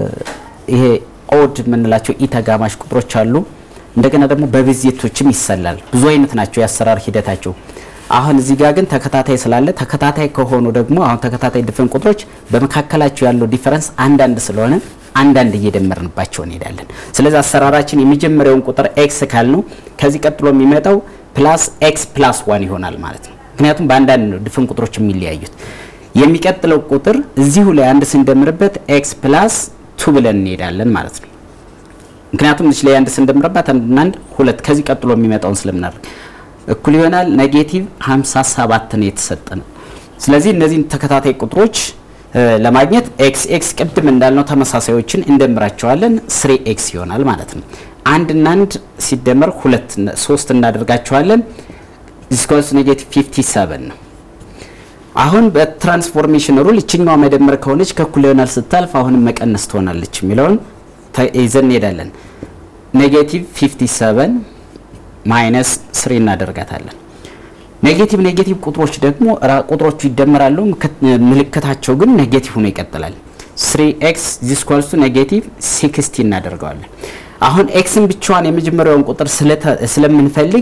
ይሄ ኦድ የምንላቸው ኢ ተጋማሽ ቁጥሮች አሉ። እንደገና ደግሞ በብዜቶችም ይሰላል። ብዙ አይነት ናቸው የአሰራር ሂደታቸው። አሁን እዚህ ጋር ግን ተከታታይ ስላለ ተከታታይ ከሆኑ ደግሞ አሁን ተከታታይ ድፍን ቁጥሮች በመካከላቸው ያለው ዲፈረንስ አንዳንድ ስለሆነ አንዳንድ እየደመርንባቸው እንሄዳለን። ስለዚህ አሰራራችን የመጀመሪያውን ቁጥር ኤክስ ካልነው ከዚህ ቀጥሎ የሚመጣው ፕላስ ኤክስ ፕላስ ዋን ይሆናል ማለት ነው። ምክንያቱም በአንዳንድ ነው ድፍን ቁጥሮች የሚለያዩት። የሚቀጥለው ቁጥር እዚሁ ላይ አንድ ስንደምርበት ኤክስ ፕላስ ቱ ብለን እንሄዳለን ማለት ነው። ምክንያቱም እዚህ ላይ አንድ ስንደምርባት አንድና አንድ ሁለት ከዚህ ቀጥሎ የሚመጣውን ስለምናደርግ እኩል ይሆናል ኔጌቲቭ 57 ነው የተሰጠን። ስለዚህ እነዚህን ተከታታይ ቁጥሮች እ፣ ለማግኘት ኤክስ ኤክስ ቅድም እንዳልነው ተመሳሳዮችን እንደምራቸዋለን ስሪ ኤክስ ይሆናል ማለት ነው። አንድ እና አንድ ሲደመር ሁለት እና- ሶስት እናደርጋቸዋለን ዲስኮስ ኔጌቲቭ 57 ነው። አሁን በትራንስፎርሜሽን ሩል እችኛዋ መደመር ከሆነች ከእኩል ይሆናል ስታልፍ አሁንም መቀነስ ትሆናለች የሚለውን ተ- ይዘን እንሄዳለን። ኔጌቲቭ 57 ማይነስ ስሪ እናደርጋታለን። ኔጌቲቭ ኔጌቲቭ ቁጥሮች ደግሞ ራ- ቁጥሮቹ ይደመራሉ፣ ምክ- ምልክታቸው ግን ኔጌቲቭ ሆኖ ይቀጥላል። 3 ኤክስ ዚስኳልሱ ኔጌቲቭ 60 እናደርገዋለን። አሁን ኤክስን ብቻዋን የመጀመሪያውን ቁጥር ስለተ- ስለምንፈልግ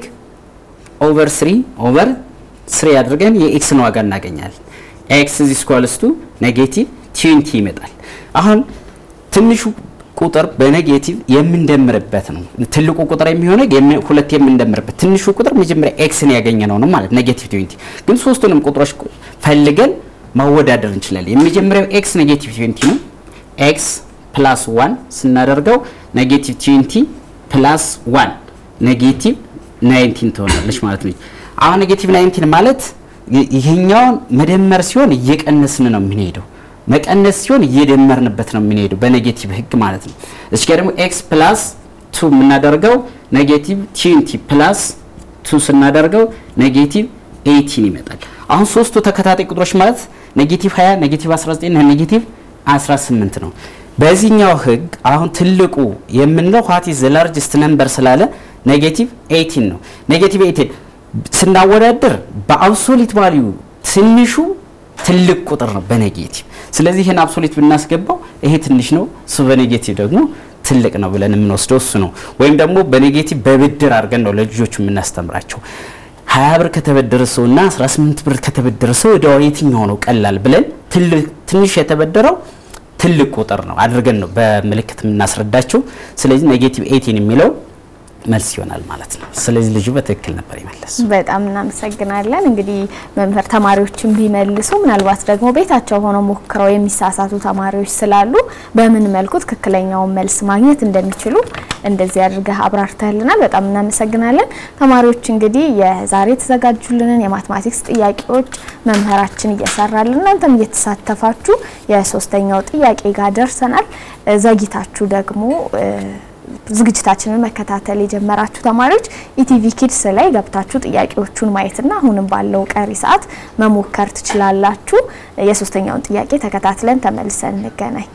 ኦቨር 3 ኦቨር 3 አድርገን የኤክስን ዋጋ እናገኛለን። ኤክስ ዚስኳልስቱ ኔጌቲቭ 20 ይመጣል። አሁን ትንሹ ቁጥር በኔጌቲቭ የምንደምርበት ነው። ትልቁ ቁጥር የሚሆነው የሚ- ሁለት የምንደምርበት ትንሹ ቁጥር መጀመሪያ ኤክስን ያገኘ ነው ነው ማለት ኔጌቲቭ 20 ግን ሶስቱንም ቁጥሮች ቁ- ፈልገን ማወዳደር እንችላለን። የመጀመሪያው ኤክስ ኔጌቲቭ 20 ነው። ኤክስ ፕላስ 1 ስናደርገው ኔጌቲቭ 20 ፕላስ 1 ኔጌቲቭ 19 ትሆናለች ማለት ነው። አሁን ኔጌቲቭ 19 ማለት ይ- ይሄኛውን መደመር ሲሆን እየቀነስን ነው የምንሄደው መቀነስ ሲሆን እየደመርንበት ነው የምንሄደው በኔጌቲቭ ህግ ማለት ነው። እዚህ ጋር ደግሞ ኤክስ ፕላስ ቱ የምናደርገው ኔጌቲቭ ቲንቲ ፕላስ ቱ ስናደርገው ኔጌቲቭ ኤይቲን ይመጣል። አሁን ሶስቱ ተከታታይ ቁጥሮች ማለት ኔጌቲቭ 20 ኔጌቲቭ 19 እና ኔጌቲቭ 18 ነው። በዚህኛው ህግ አሁን ትልቁ የምንለው ዋት ኢዝ ዘ ላርጅስት ነምበር ስላለ ኔጌቲቭ 18 ነው። ኔጌቲቭ 18 ስናወዳድር በአብሶሊት ቫልዩ ትንሹ ትልቅ ቁጥር ነው በኔጌቲቭ። ስለዚህ ይህን አብሶሊት ብናስገባው ይሄ ትንሽ ነው፣ እሱ በኔጌቲቭ ደግሞ ትልቅ ነው ብለን የምንወስደው እሱ ነው። ወይም ደግሞ በኔጌቲቭ በብድር አድርገን ነው ለልጆቹ የምናስተምራቸው። 20 ብር ከተበደረ ሰው እና 18 ብር ከተበደረ ሰው ወዲያው የትኛው ነው ቀላል ብለን ትልቅ- ትንሽ የተበደረው ትልቅ ቁጥር ነው አድርገን ነው በምልክት የምናስረዳቸው። ስለዚህ ኔጌቲቭ 18 የሚለው መልስ ይሆናል ማለት ነው። ስለዚህ ልጁ በትክክል ነበር የመለስ በጣም እናመሰግናለን። እንግዲህ መምህር ተማሪዎችን ቢመልሱ ምናልባት ደግሞ ቤታቸው ሆነው ሞክረው የሚሳሳቱ ተማሪዎች ስላሉ በምን መልኩ ትክክለኛውን መልስ ማግኘት እንደሚችሉ እንደዚህ አድርገህ አብራርተህልናል። በጣም እናመሰግናለን። ተማሪዎች እንግዲህ የዛሬ የተዘጋጁልንን የማትማቲክስ ጥያቄዎች መምህራችን እየሰራልን እናንተም እየተሳተፋችሁ የሶስተኛው ጥያቄ ጋር ደርሰናል። ዘግይታችሁ ደግሞ ዝግጅታችንን መከታተል የጀመራችሁ ተማሪዎች ኢቲቪ ኪድስ ላይ ገብታችሁ ጥያቄዎቹን ማየትና አሁንም ባለው ቀሪ ሰዓት መሞከር ትችላላችሁ። የሶስተኛውን ጥያቄ ተከታትለን ተመልሰን እንገናኝ።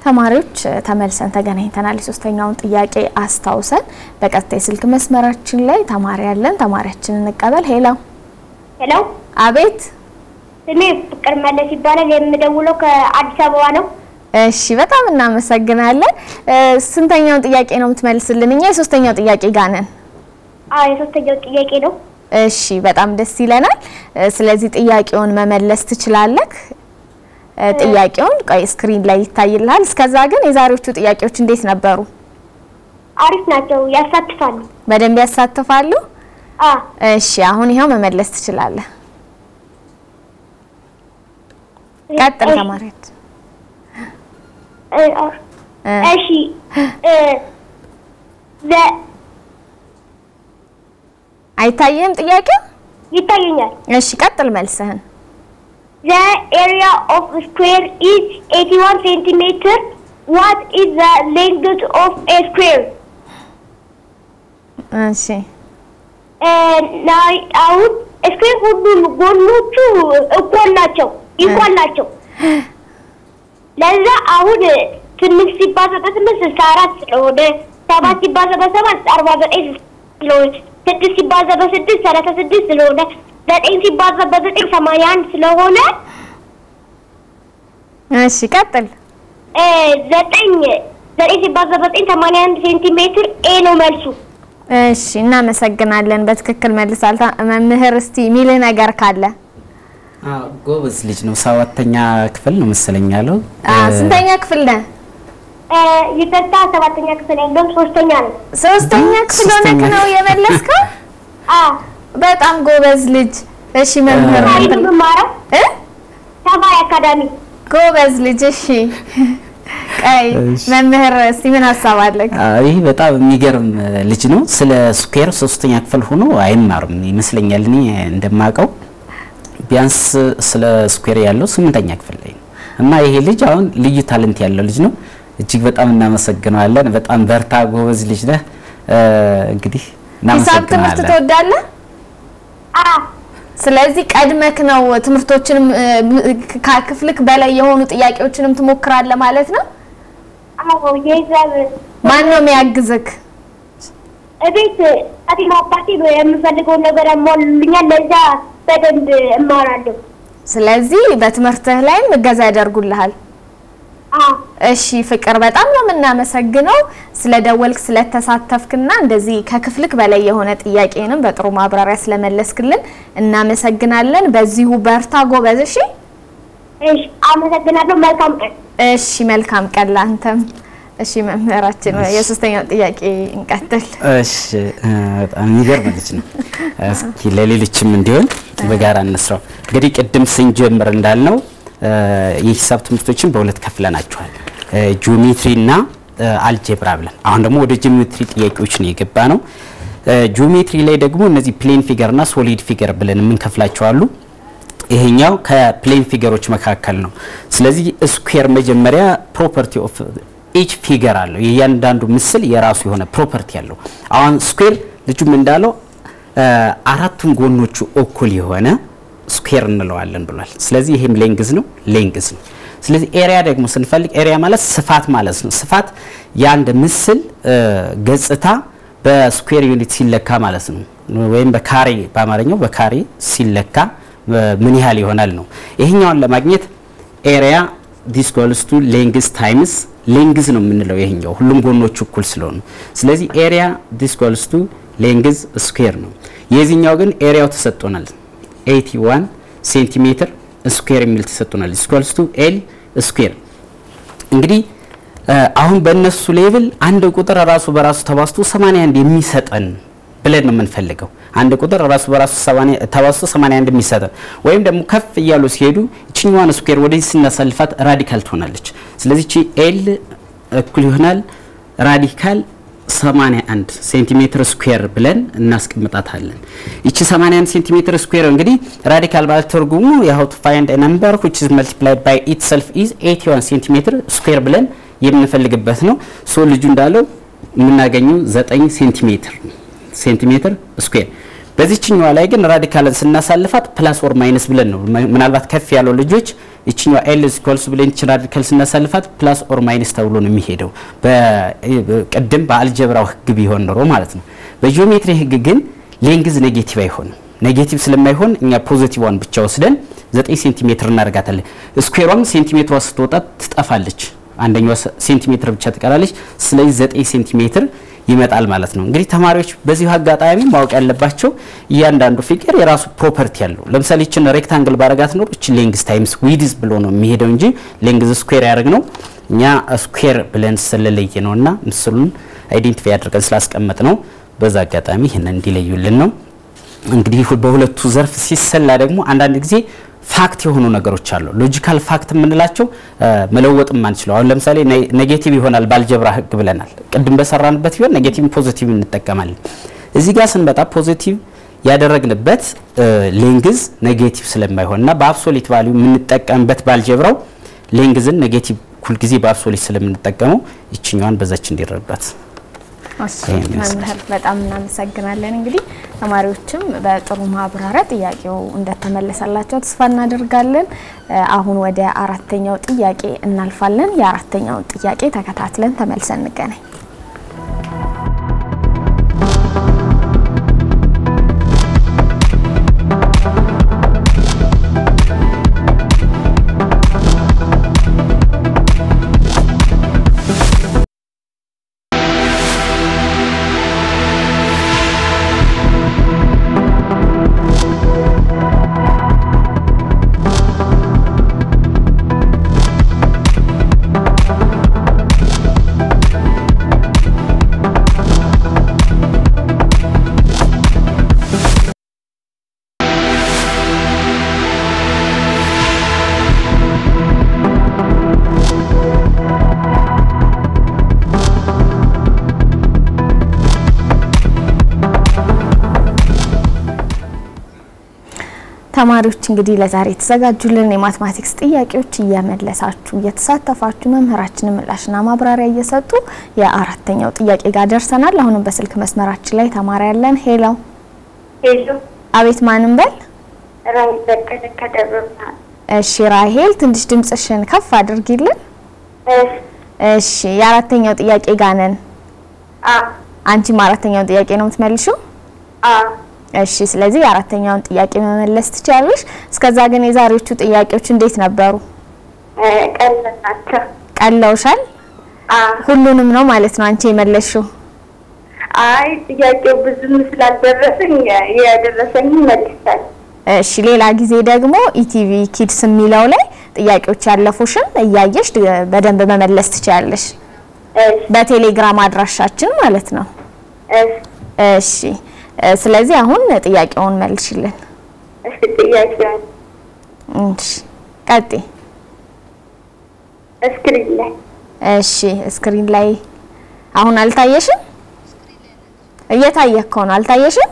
ተማሪዎች ተመልሰን ተገናኝተናል። የሶስተኛውን ጥያቄ አስታውሰን በቀጥታ የስልክ መስመራችን ላይ ተማሪ ያለን ተማሪያችንን እንቀበል። ሄሎ፣ ሄሎ፣ አቤት። ስሜ ፍቅር መለስ ይባላል። የምደውለው ከአዲስ አበባ ነው። እሺ፣ በጣም እናመሰግናለን። ስንተኛውን ጥያቄ ነው የምትመልስልን? እኛ የሶስተኛው ጥያቄ ጋር ነን። አዎ የሶስተኛው ጥያቄ ነው። እሺ፣ በጣም ደስ ይለናል። ስለዚህ ጥያቄውን መመለስ ትችላለህ። ጥያቄውን ቆይ ስክሪን ላይ ይታይልሃል። እስከዛ ግን የዛሬዎቹ ጥያቄዎች እንዴት ነበሩ? አሪፍ ናቸው፣ ያሳትፋሉ። በደንብ ያሳትፋሉ። አ እሺ አሁን ይኸው መመለስ ትችላለህ። ቀጥል ተማሪዎች። እሺ ዘ አይታይህም ጥያቄው? ይታየኛል። እሺ ቀጥል መልስህን። The area of a square is 81 centimeter. What is the length of a square? እሺ ናይ አሁን ስኩዌር ሁሉም ጎኖቹ እኩል ናቸው ኢኳል ናቸው። ለዛ አሁን ስምንት ሲባዛ በስምንት ስልሳ አራት ስለሆነ ሰባት ሲባዛ በሰባት አርባ ዘጠኝ ስለሆነ ስድስት ሲባዛ በስድስት ሰላሳ ስድስት ስለሆነ ዘጠኝ ሲባዛ በዘጠኝ ሰማንያ አንድ ስለሆነ እሺ ቀጥል። እ ዘጠኝ ዘጠኝ ሲባዛ በዘጠኝ ሰማንያ አንድ ሴንቲሜትር ኤ ነው መልሱ። እሺ እናመሰግናለን። በትክክል መልሳል። ታ- መምህር እስቲ የሚልህ ነገር ካለ ጎበዝ ልጅ ነው። ሰባተኛ ክፍል ነው መሰለኝ ያለው። አ፣ ስንተኛ ክፍል ነህ? እ ይቅርታ ሰባተኛ ክፍል ያለውም ሶስተኛ ነው። ሶስተኛ ክፍል ሆነህ ሶስተኛ። ነው የመለስከው? አ በጣም ጎበዝ ልጅ። እሺ መምህር ተማሪ አንተ- ነው የምማረው እ ተማሪ አካዳሚ ጎበዝ ልጅ። እሺ ቀይ እሺ። መምህር እስቲ ምን ሀሳብ አለህ? አዎ፣ ይህ በጣም የሚገርም ልጅ ነው። ስለ ስኩዌር ሶስተኛ ክፍል ሆኖ አይማርም ይመስለኛል። እኔ እንደማውቀው ቢያንስ ስለ ስኩዌር ያለው ስምንተኛ ክፍል ላይ ነው እና ይሄ ልጅ አሁን ልዩ ታለንት ያለው ልጅ ነው። እጅግ በጣም እናመሰግነዋለን። በጣም በርታ፣ ጎበዝ ልጅ ነህ። እ፣ እንግዲህ ሂሳብ ትምህርት እናመሰግናለን። ትወዳለህ? አ ስለዚህ ቀድመክ ነው ትምህርቶችንም እ፣ ከክፍልክ በላይ የሆኑ ጥያቄዎችንም ትሞክራለህ ማለት ነው። አዎ የሂሳብ ማን ነው የሚያግዝክ? እቤት አቴማ አባቴ የምፈልገውን ነገር ያሟሉልኛል። ለዛ በደንብ እማራለሁ። ስለዚህ በትምህርትህ ላይም እገዛ ያደርጉልሃል። አ እሺ ፍቅር፣ በጣም ነው የምናመሰግነው ስለደወልክ ስለተሳተፍክና እንደዚህ ከክፍልክ በላይ የሆነ ጥያቄንም በጥሩ ማብራሪያ ስለመለስክልን እናመሰግናለን። በዚሁ በርታ ጎበዝ። እሺ እሺ፣ አመሰግናለሁ። መልካም ቀን። እሺ፣ መልካም ቀን ላንተም። እሺ መምህራችን፣ የሶስተኛው ጥያቄ እንቀጥል። እሺ እ፣ በጣም የሚገርም ልጅ ነው። እስኪ ለሌሎችም እንዲሆን በጋራ እንስራው። እንግዲህ ቅድም ስንጀምር እንዳልነው እ፣ የሂሳብ ትምህርቶችን በሁለት ከፍለናቸዋል፣ ጂኦሜትሪ እና እ፣ አልጀብራ ብለን። አሁን ደግሞ ወደ ጂኦሜትሪ ጥያቄዎች ነው የገባ ነው። እ፣ ጂኦሜትሪ ላይ ደግሞ እነዚህ ፕሌን ፊገር እና ሶሊድ ፊገር ብለን የምንከፍላቸው አሉ። ይሄኛው ከፕሌን ፊገሮች መካከል ነው። ስለዚህ ስኩዌር መጀመሪያ ፕሮፐርቲ ኦፍ ኢች ፊገር አለው። የእያንዳንዱ ምስል የራሱ የሆነ ፕሮፐርቲ አለው። አሁን ስኩዌር ልጁም እንዳለው እ፣ አራቱም ጎኖቹ እኩል የሆነ ስኩዌር እንለዋለን ብሏል። ስለዚህ ይሄም ሌንግዝ ነው ሌንግዝ ነው። ስለዚህ ኤሪያ ደግሞ ስንፈልግ ኤሪያ ማለት ስፋት ማለት ነው። ስፋት የአንድ ምስል እ፣ ገጽታ በስኩዌር ዩኒት ሲለካ ማለት ነው። ወይም በካሬ በአማርኛው በካሬ ሲለካ እ፣ ምን ያህል ይሆናል ነው። ይሄኛውን ለማግኘት ኤሪያ ዲስ ጎልስ ቱ ሌንግዝ ታይምስ ሌንግዝ ነው የምንለው ይሄኛው ሁሉም ጎኖቹ እኩል ስለሆኑ፣ ስለዚህ ኤሪያ ዲስ ጎልስ ቱ ሌንግዝ ስኩዌር ነው። የዚህኛው ግን ኤሪያው ተሰጥቶናል 81 ሴንቲሜትር ስኩዌር የሚል ተሰጥቶናል። ዲስ ጎልስ ቱ ኤል ስኩዌር እንግዲህ እ፣ አሁን በእነሱ ሌቭል አንድ ቁጥር ራሱ በራሱ ተባዝቶ 81 የሚሰጠን ብለን ነው የምንፈልገው። አንድ ቁጥር ራሱ በራሱ 80 ተባዝቶ 81 የሚሰጠን ወይም ደግሞ ከፍ እያሉ ሲሄዱ እችኛዋን ስኩዌር ወደዚህ ስናሳልፋት ራዲካል ትሆናለች። ስለዚህ እቺ ኤል እኩል ይሆናል ራዲካል 81 ሴንቲሜትር ስኩዌር ብለን እናስቀምጣታለን። ይቺ 81 ሴንቲሜትር ስኩዌር እንግዲህ ራዲካል ማለት ትርጉሙ ያው ቱ ፋይንድ ነምበር which is multiplied by itself is 81 ሴንቲሜትር ስኩዌር ብለን የምንፈልግበት ነው። ሶ ልጁ እንዳለው የምናገኘው 9 ሴንቲሜትር ሴንቲሜትር ስኩዌር። በዚችኛዋ ላይ ግን ራዲካልን ስናሳልፋት ፕላስ ኦር ማይነስ ብለን ነው። ምናልባት ከፍ ያለው ልጆች ይችኛው ኤል ኢኳልስ ብለን ይችላል ራዲካል ስናሳልፋት ፕላስ ኦር ማይነስ ተብሎ ነው የሚሄደው ቅድም በአልጀብራው ህግ ቢሆን ኖሮ ማለት ነው። በጂኦሜትሪ ህግ ግን ሌንግዝ ኔጌቲቭ አይሆንም። ኔጌቲቭ ስለማይሆን እኛ ፖዚቲቭዋን ብቻ ወስደን 9 ሴንቲሜትር እናደርጋታለን። ስኩዌሯም ሴንቲሜትሯ ስትወጣ ትጠፋለች። አንደኛዋ ሴንቲሜትር ብቻ ትቀራለች። ስለዚህ 9 ሴንቲሜትር ይመጣል ማለት ነው። እንግዲህ ተማሪዎች በዚሁ አጋጣሚ ማወቅ ያለባቸው እያንዳንዱ ፊገር የራሱ ፕሮፐርቲ አለው። ለምሳሌ እችን ሬክታንግል ባረጋት ኖሮ እችን ሌንግዝ ታይምስ ዊድዝ ብሎ ነው የሚሄደው እንጂ ሌንግዝ ስኩዌር ያደርግ ነው እኛ ስኩዌር ብለን ስለለየ ነው እና ምስሉን አይዴንቲፋይ አድርገን ስላስቀመጥ ነው። በዛ አጋጣሚ ይህንን እንዲለዩልን ነው። እንግዲህ በሁለቱ ዘርፍ ሲሰላ ደግሞ አንዳንድ ጊዜ ፋክት የሆኑ ነገሮች አሉ። ሎጂካል ፋክት የምንላቸው መለወጥ ማንችለው አሁን ለምሳሌ ኔጌቲቭ ይሆናል ባልጀብራ ህግ ብለናል። ቅድም በሰራንበት ቢሆን ኔጌቲቭ ፖዚቲቭ እንጠቀማለን። እዚህ ጋር ስንመጣ ፖዚቲቭ ያደረግንበት ሌንግዝ ኔጌቲቭ ስለማይሆን እና በአብሶሊት ቫሊዩ የምንጠቀምበት ባልጀብራው ሌንግዝን ኔጌቲቭ ሁልጊዜ በአብሶሊት ስለምንጠቀመው ይችኛዋን በዛች እንዲረዷት መምህር በጣም እናመሰግናለን። እንግዲህ ተማሪዎችም በጥሩ ማብራሪያ ጥያቄው እንደተመለሰላቸው ተስፋ እናደርጋለን። አሁን ወደ አራተኛው ጥያቄ እናልፋለን። የአራተኛውን ጥያቄ ተከታትለን ተመልሰን እንገናኝ። ተማሪዎች እንግዲህ ለዛሬ የተዘጋጁልን የማትማቲክስ ጥያቄዎች እየመለሳችሁ እየተሳተፋችሁ መምህራችንን ምላሽና ማብራሪያ እየሰጡ የአራተኛው ጥያቄ ጋር ደርሰናል። አሁንም በስልክ መስመራችን ላይ ተማሪ ያለን። ሄሎ ሄሎ፣ አቤት፣ ማንም በል። ራይ በቀለ ከደብረ ብርሃን። እሺ ራሄል፣ ትንሽ ድምጽሽን ከፍ አድርጊልን። እሺ፣ የአራተኛው ጥያቄ ጋር ነን። አ አንቺም አራተኛውን ጥያቄ ነው የምትመልሺው? አ እሺ ስለዚህ የአራተኛውን ጥያቄ መመለስ ትችላለሽ። እስከዛ ግን የዛሬዎቹ ጥያቄዎች እንዴት ነበሩ? ቀላል ናቸው። ቀለውሻል? አ ሁሉንም ነው ማለት ነው አንቺ የመለስሽው? አይ ጥያቄው ብዙም ስላልደረሰኝ የደረሰኝ መልሳል። እሺ ሌላ ጊዜ ደግሞ ኢቲቪ ኪድስ የሚለው ላይ ጥያቄዎች ያለፉሽን እያየሽ ድ- በደንብ መመለስ ትችላለሽ። እሺ በቴሌግራም አድራሻችን ማለት ነው። እሺ እሺ እ፣ ስለዚህ አሁን ጥያቄውን መልሽልን። እሺ ጥያቄውን እሺ ቀጥይ። እስክሪን ላይ እሺ ስክሪን ላይ አሁን አልታየሽም? እየታየ እኮ ነው። አልታየሽም?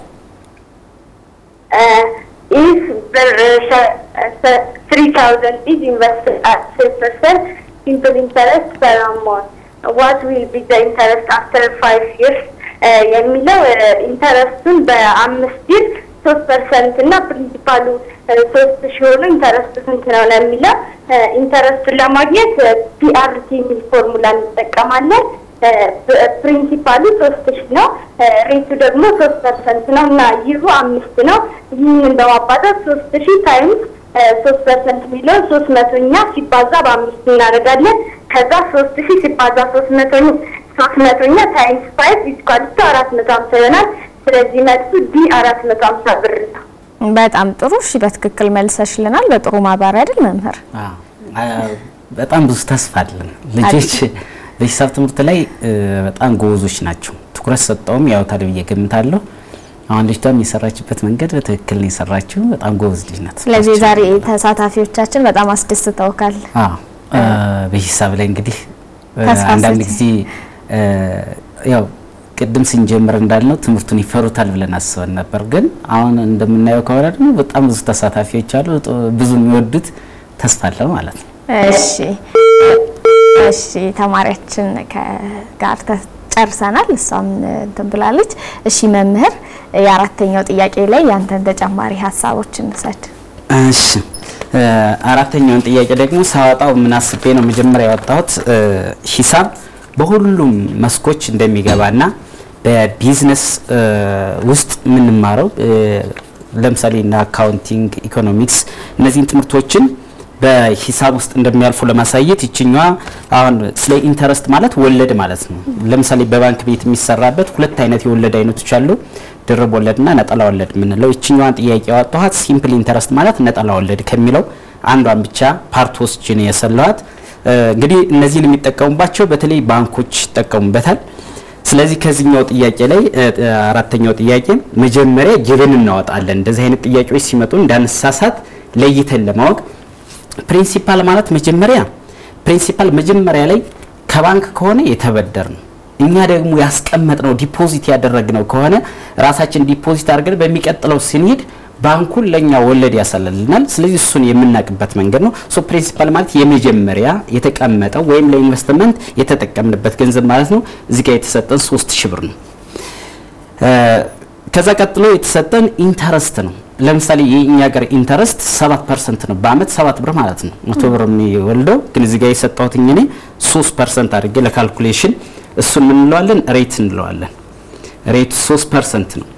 if the three thousand is invested at six percent simple interest per month, what will be the interest after five years? የሚለው ኢንተረስቱን በአምስት ይር ሶስት ፐርሰንት እና ፕሪንሲፓሉ ሶስት ሺ ሆኖ ኢንተረስቱ ስንት ነው ነው የሚለው ኢንተረስቱን ለማግኘት ፒአርቲ የሚል ፎርሙላ እንጠቀማለን። ፕሪንሲፓሉ ሶስት ሺ ነው። ሬቱ ደግሞ ሶስት ፐርሰንት ነው እና ይሁ አምስት ነው። ይህንን በማባዛት ሶስት ሺ ታይምስ ሶስት ፐርሰንት የሚለውን ሶስት መቶኛ ሲባዛ በአምስት እናደርጋለን። ከዛ ሶስት ሺ ሲባዛ ሶስት መቶኛ ሶስት መቶኛ ታይምስ ፋይቭ ኢስኳልቱ አራት መቶ ሀምሳ ይሆናል። ስለዚህ መልሱ ዲ አራት መቶ ሀምሳ ብር ነው። በጣም ጥሩ። እሺ በትክክል መልሰሽልናል። በጥሩ ማብራሪያ አይደል መምህር? አዎ፣ በጣም ብዙ ተስፋ አለን። ልጆች በሂሳብ ትምህርት ላይ እ፣ በጣም ጎበዞች ናቸው። ትኩረት ሰጠውም ያው ታዲያ ብዬ ገምታለሁ። አሁን ልጅቷም የሰራችበት መንገድ በትክክል ነው የሰራችው። በጣም ጎበዝ ልጅ ናት። ስለዚህ ዛሬ ተሳታፊዎቻችን በጣም አስደስተውካል። አዎ እ፣ በሂሳብ ላይ እንግዲህ እ፣ ተስፋ አንዳንድ ሰጪ። ጊዜ እ፣ ያው ቅድም ስንጀምር እንዳልነው ትምህርቱን ይፈሩታል ብለን አስበን ነበር። ግን አሁን እንደምናየው ከሆነ ደግሞ በጣም ብዙ ተሳታፊዎች አሉ። ጥ- ብዙ የሚወዱት ተስፋ አለ ማለት ነው። እሺ እሺ ተማሪያችን ከ- ጋር ተ- ጨርሰናል። እሷም እንትን ብላለች። እሺ መምህር የአራተኛው ጥያቄ ላይ ያንተን ተጨማሪ ሀሳቦች እንሰድ። እሺ አራተኛውን ጥያቄ ደግሞ ሳወጣው ምን አስቤ ነው መጀመሪያ ያወጣሁት ሂሳብ በሁሉም መስኮች እንደሚገባና በቢዝነስ ውስጥ የምንማረው ለምሳሌ እና አካውንቲንግ፣ ኢኮኖሚክስ እነዚህን ትምህርቶችን በሂሳብ ውስጥ እንደሚያልፉ ለማሳየት ይችኛዋ አሁን ስለ ኢንተረስት ማለት ወለድ ማለት ነው። ለምሳሌ በባንክ ቤት የሚሰራበት ሁለት አይነት የወለድ አይነቶች አሉ፣ ድርብ ወለድና ነጠላ ወለድ የምንለው። ይችኛዋን ጥያቄ ያወጣኋት ሲምፕል ኢንተረስት ማለት ነጠላ ወለድ ከሚለው አንዷን ብቻ ፓርት ወስጄ ነው የሰለዋት። እንግዲህ እነዚህን የሚጠቀሙባቸው በተለይ ባንኮች ይጠቀሙበታል። ስለዚህ ከዚህኛው ጥያቄ ላይ አራተኛው ጥያቄ መጀመሪያ ጅብን እናወጣለን። እንደዚህ አይነት ጥያቄዎች ሲመጡ እንዳንሳሳት ለይተን ለማወቅ ፕሪንሲፓል ማለት መጀመሪያ ፕሪንሲፓል መጀመሪያ ላይ ከባንክ ከሆነ የተበደር ነው። እኛ ደግሞ ያስቀመጥነው ዲፖዚት ያደረግነው ከሆነ ራሳችን ዲፖዚት አድርገን በሚቀጥለው ስንሄድ ባንኩን ለኛ ወለድ ያሰላልናል። ስለዚህ እሱን የምናውቅበት መንገድ ነው። ሶ ፕሪንሲፓል ማለት የመጀመሪያ የተቀመጠው ወይም ለኢንቨስትመንት የተጠቀምንበት ገንዘብ ማለት ነው። እዚህ ጋር የተሰጠን ሶስት ሺህ ብር ነው። ከዛ ቀጥሎ የተሰጠን ኢንተረስት ነው። ለምሳሌ የእኛ ሀገር ኢንተረስት ሰባት ፐርሰንት ነው። በአመት ሰባት ብር ማለት ነው። መቶ ብር የሚወልደው ግን እዚህ ጋር የሰጠሁት እኔ ሶስት ፐርሰንት አድርጌ ለካልኩሌሽን እሱን ምን እንለዋለን? ሬት እንለዋለን። ሬቱ ሶስት ፐርሰንት ነው።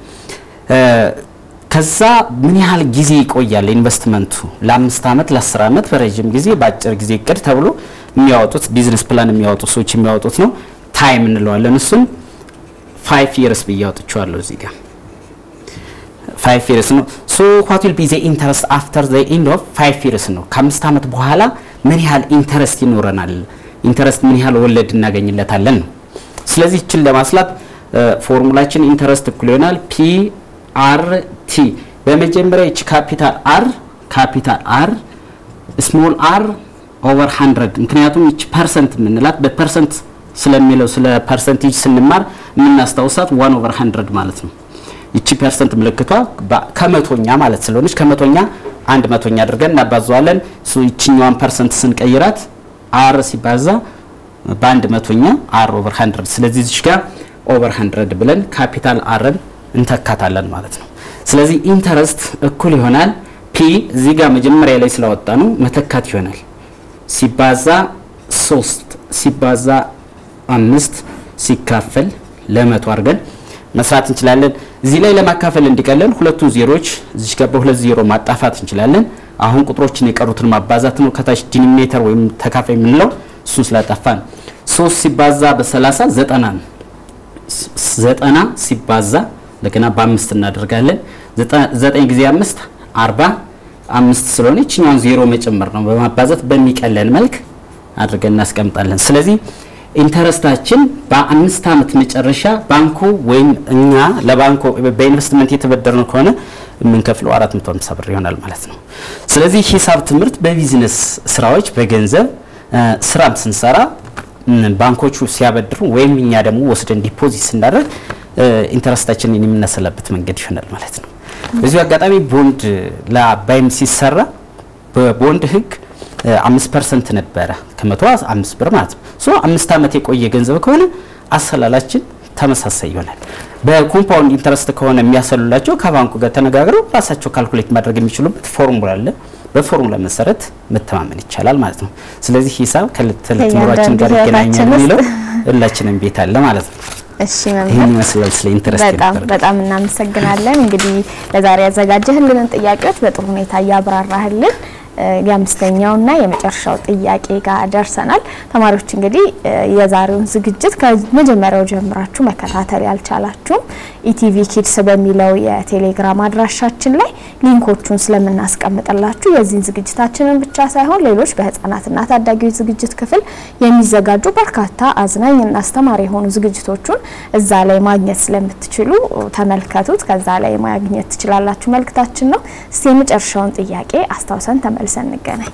ከዛ ምን ያህል ጊዜ ይቆያል ኢንቨስትመንቱ? ለአምስት አመት፣ ለአስር አመት፣ በረዥም ጊዜ፣ በአጭር ጊዜ እቅድ ተብሎ የሚያወጡት ቢዝነስ ፕላን የሚያወጡ ሰዎች የሚያወጡት ነው። ታይም እንለዋለን። እሱን ፋይቭ ይርስ ብዬ አውጥቼዋለሁ እዚህ ጋር ፋይቭ ይርስ ነው። ሶ ዋት ዊል ቢ ዘ ኢንተረስት አፍተር ዘ ኤንድ ኦፍ ፋይቭ ይርስ ነው። ከአምስት አመት በኋላ ምን ያህል ኢንተረስት ይኖረናል? ኢንተረስት ምን ያህል ወለድ እናገኝለታለን ነው። ስለዚህ ይችን ለማስላት ፎርሙላችን ኢንተረስት እኩል ይሆናል ፒ አር ቲ። በመጀመሪያ ይቺ ካፒታል አር ካፒታል አር ስሞል አር ኦቨር 100 ምክንያቱም ይቺ ፐርሰንት የምንላት በፐርሰንት ስለሚለው ስለ ፐርሰንቴጅ ስንማር የምናስታውሳት ዋን ኦቨር 100 ማለት ነው። ይቺ ፐርሰንት ምልክቷ ከመቶኛ ማለት ስለሆነች ከመቶኛ አንድ መቶኛ አድርገን እናባዘዋለን። ይችኛዋን ፐርሰንት ስንቀይራት አር ሲባዛ በአንድ መቶኛ አር ኦቨር 100 ስለዚህ እዚች ጋር ኦቨር 100 ብለን ካፒታል አርን እንተካታለን ማለት ነው። ስለዚህ ኢንተረስት እኩል ይሆናል ፒ እዚህ ጋር መጀመሪያ ላይ ስላወጣ ነው መተካት ይሆናል ሲባዛ ሶስት ሲባዛ አምስት ሲካፈል ለመቶ አድርገን መስራት እንችላለን። እዚህ ላይ ለማካፈል እንዲቀለል ሁለቱን ዜሮች እዚህ ጋር በሁለት ዜሮ ማጣፋት እንችላለን። አሁን ቁጥሮችን የቀሩትን ማባዛት ነው። ከታች ዲኒሜተር ወይም ተካፋይ የምንለው እሱን ስላጠፋ ነው። ሶስት ሲባዛ በሰላሳ ዘጠና ነው። ዘጠና ሲባዛ እንደገና በአምስት እናደርጋለን። ዘጠኝ ጊዜ አምስት አርባ አምስት ስለሆነ ይችኛውን ዜሮ መጨመር ነው። በማባዛት በሚቀለን መልክ አድርገን እናስቀምጣለን። ስለዚህ ኢንተረስታችን በአምስት ዓመት መጨረሻ ባንኩ ወይም እኛ ለባንኩ በኢንቨስትመንት የተበደርነው ከሆነ የምንከፍለው 450 ብር ይሆናል ማለት ነው። ስለዚህ ሂሳብ ትምህርት በቢዝነስ ስራዎች በገንዘብ ስራም ስንሰራ ባንኮቹ ሲያበድሩ ወይም እኛ ደግሞ ወስደን ዲፖዚት ስናደርግ ኢንተረስታችንን የምናሰላበት መንገድ ይሆናል ማለት ነው። በዚሁ አጋጣሚ ቦንድ ለአባይም ሲሰራ በቦንድ ህግ አምስት ፐርሰንት ነበረ ከመቶ አምስት ብር ማለት ነው። ሶ አምስት ዓመት የቆየ ገንዘብ ከሆነ አሰላላችን ተመሳሳይ ይሆናል። በኮምፓውንድ ኢንተረስት ከሆነ የሚያሰሉላቸው ከባንኩ ጋር ተነጋግረው ራሳቸው ካልኩሌት ማድረግ የሚችሉበት ፎርሙላ አለ። በፎርሙላ መሰረት መተማመን ይቻላል ማለት ነው። ስለዚህ ሂሳብ ከዕለት ተዕለት ኑሯችን ጋር ይገናኛል የሚለው ሁላችንም ቤት አለ ማለት ነው። እሺ ይህን መምህር ይመስላል ስለ ኢንተረስት በጣም በጣም እናመሰግናለን። እንግዲህ ለዛሬ ያዘጋጀህልንን ጥያቄዎች በጥሩ ሁኔታ እያብራራህልን የአምስተኛውና የመጨረሻው ጥያቄ ጋር ደርሰናል። ተማሪዎች እንግዲህ የዛሬውን ዝግጅት ከመጀመሪያው ጀምራችሁ መከታተል ያልቻላችሁም ኢቲቪ ኪድስ በሚለው የቴሌግራም አድራሻችን ላይ ሊንኮቹን ስለምናስቀምጥላችሁ የዚህን ዝግጅታችንን ብቻ ሳይሆን ሌሎች በህፃናትና ታዳጊዎች ዝግጅት ክፍል የሚዘጋጁ በርካታ አዝናኝና አስተማሪ የሆኑ ዝግጅቶቹን እዛ ላይ ማግኘት ስለምትችሉ ተመልከቱት። ከዛ ላይ ማግኘት ትችላላችሁ መልእክታችን ነው። እስቲ የመጨረሻውን ጥያቄ አስታውሰን ተመልሰን እንገናኝ።